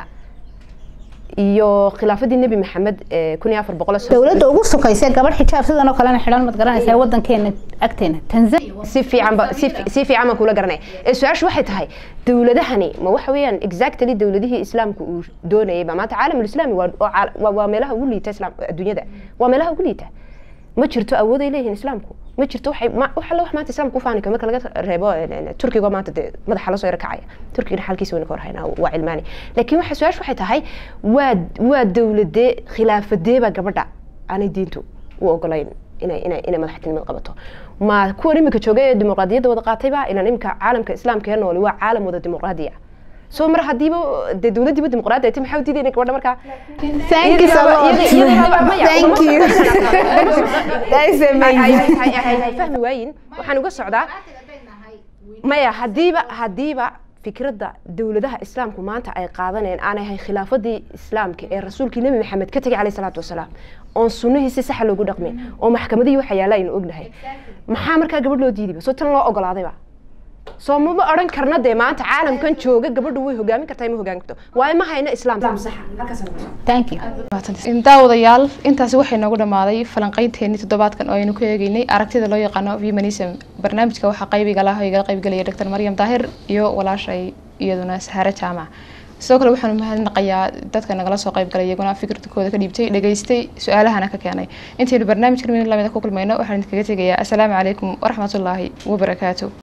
iyo khilaafadii nebi maxamed ee kun iyo afar boqol dowladda ugu sokaysa gabadh xijaab sidan oo kalena xidhan mad garanaysaa wadankeena agteena tanzania si fiican ba si fi- si fiican baan kula garanaya ee su-aashu waxay tahay dowladahani ma waxa weeyaan exactly dowladihii islaamka uu doonayay ba maanta caalam alislaami waa oo caal- waa- waa meelaha ugu liita islaam adduunyada waa meelaha ugu liita ma jirto awood ay leeyihiin islaamku ma jirto waxay ma wax alla wax maanta islaamku ku faani karo marka laga reebo een, een, turkiga maanta dee madaxa lasoo yaro kacaya turkigana xalkiisa wayna ka warhaynaa waa cilmaani laakiin waxa su-aashu waxay tahay waa waa dowladee khilaafadeeba gabadha aanay diintu u ogolayn inay inay inay madaxtinimada qabato ma kuwan iminka jooga ee dimuqraadiyadda wada qaatayba ilan iminka caalamka islaamka ee nooli waa caalam wada dimuqraadiya soo mar hadiiba dee dowladdiiba dimuqraadi ay tahay maxaa u diidayna gabadha markaa thank you so much thank you that's amazing hay fahmi waayin waxaan uga socdaa maya hadiiba hadiiba fikradda dowladaha islaamku maanta ay qaadanayeen aanay ahayn khilaafadii islaamka ee rasuulkii nebi maxamed ka tegay caleyhi salaatu wasalaam oon sunnihii si saxa loogu dhaqmin oo maxkamadihii waxa yaalla aynu ognahay maxaa markaa gabadh loo diidayba soo tan loo ogolaadayba soo mama odhan karna dee maanta caalamkan jooga gabadhu way hogaamin kartaa ma hogaamin karto waayo ma hayno islaam thank you daawadayaal intaasi waxay noogu dhammaaday falanqeynteennii toddobaadkan oo aynu ku eegeynay aragtida loo yaqaano feminism barnaamijka waxaa qaybiga laha igala qaybgelaya dr maryam daahir iyo walaashay iyaduna sahare jaamac sidoo kale waxaanu mahadnaqayaa dadka nagala soo qaybgalay iyaguna fikirkooda ka dhiibtay dhageystay su-aalahana ka keenay intaynu barnaamijkan mid lamida ku kulmayno waxaan idinkaga tegayaa asalaamu calaykum waraxmatullaahi wabarakaatu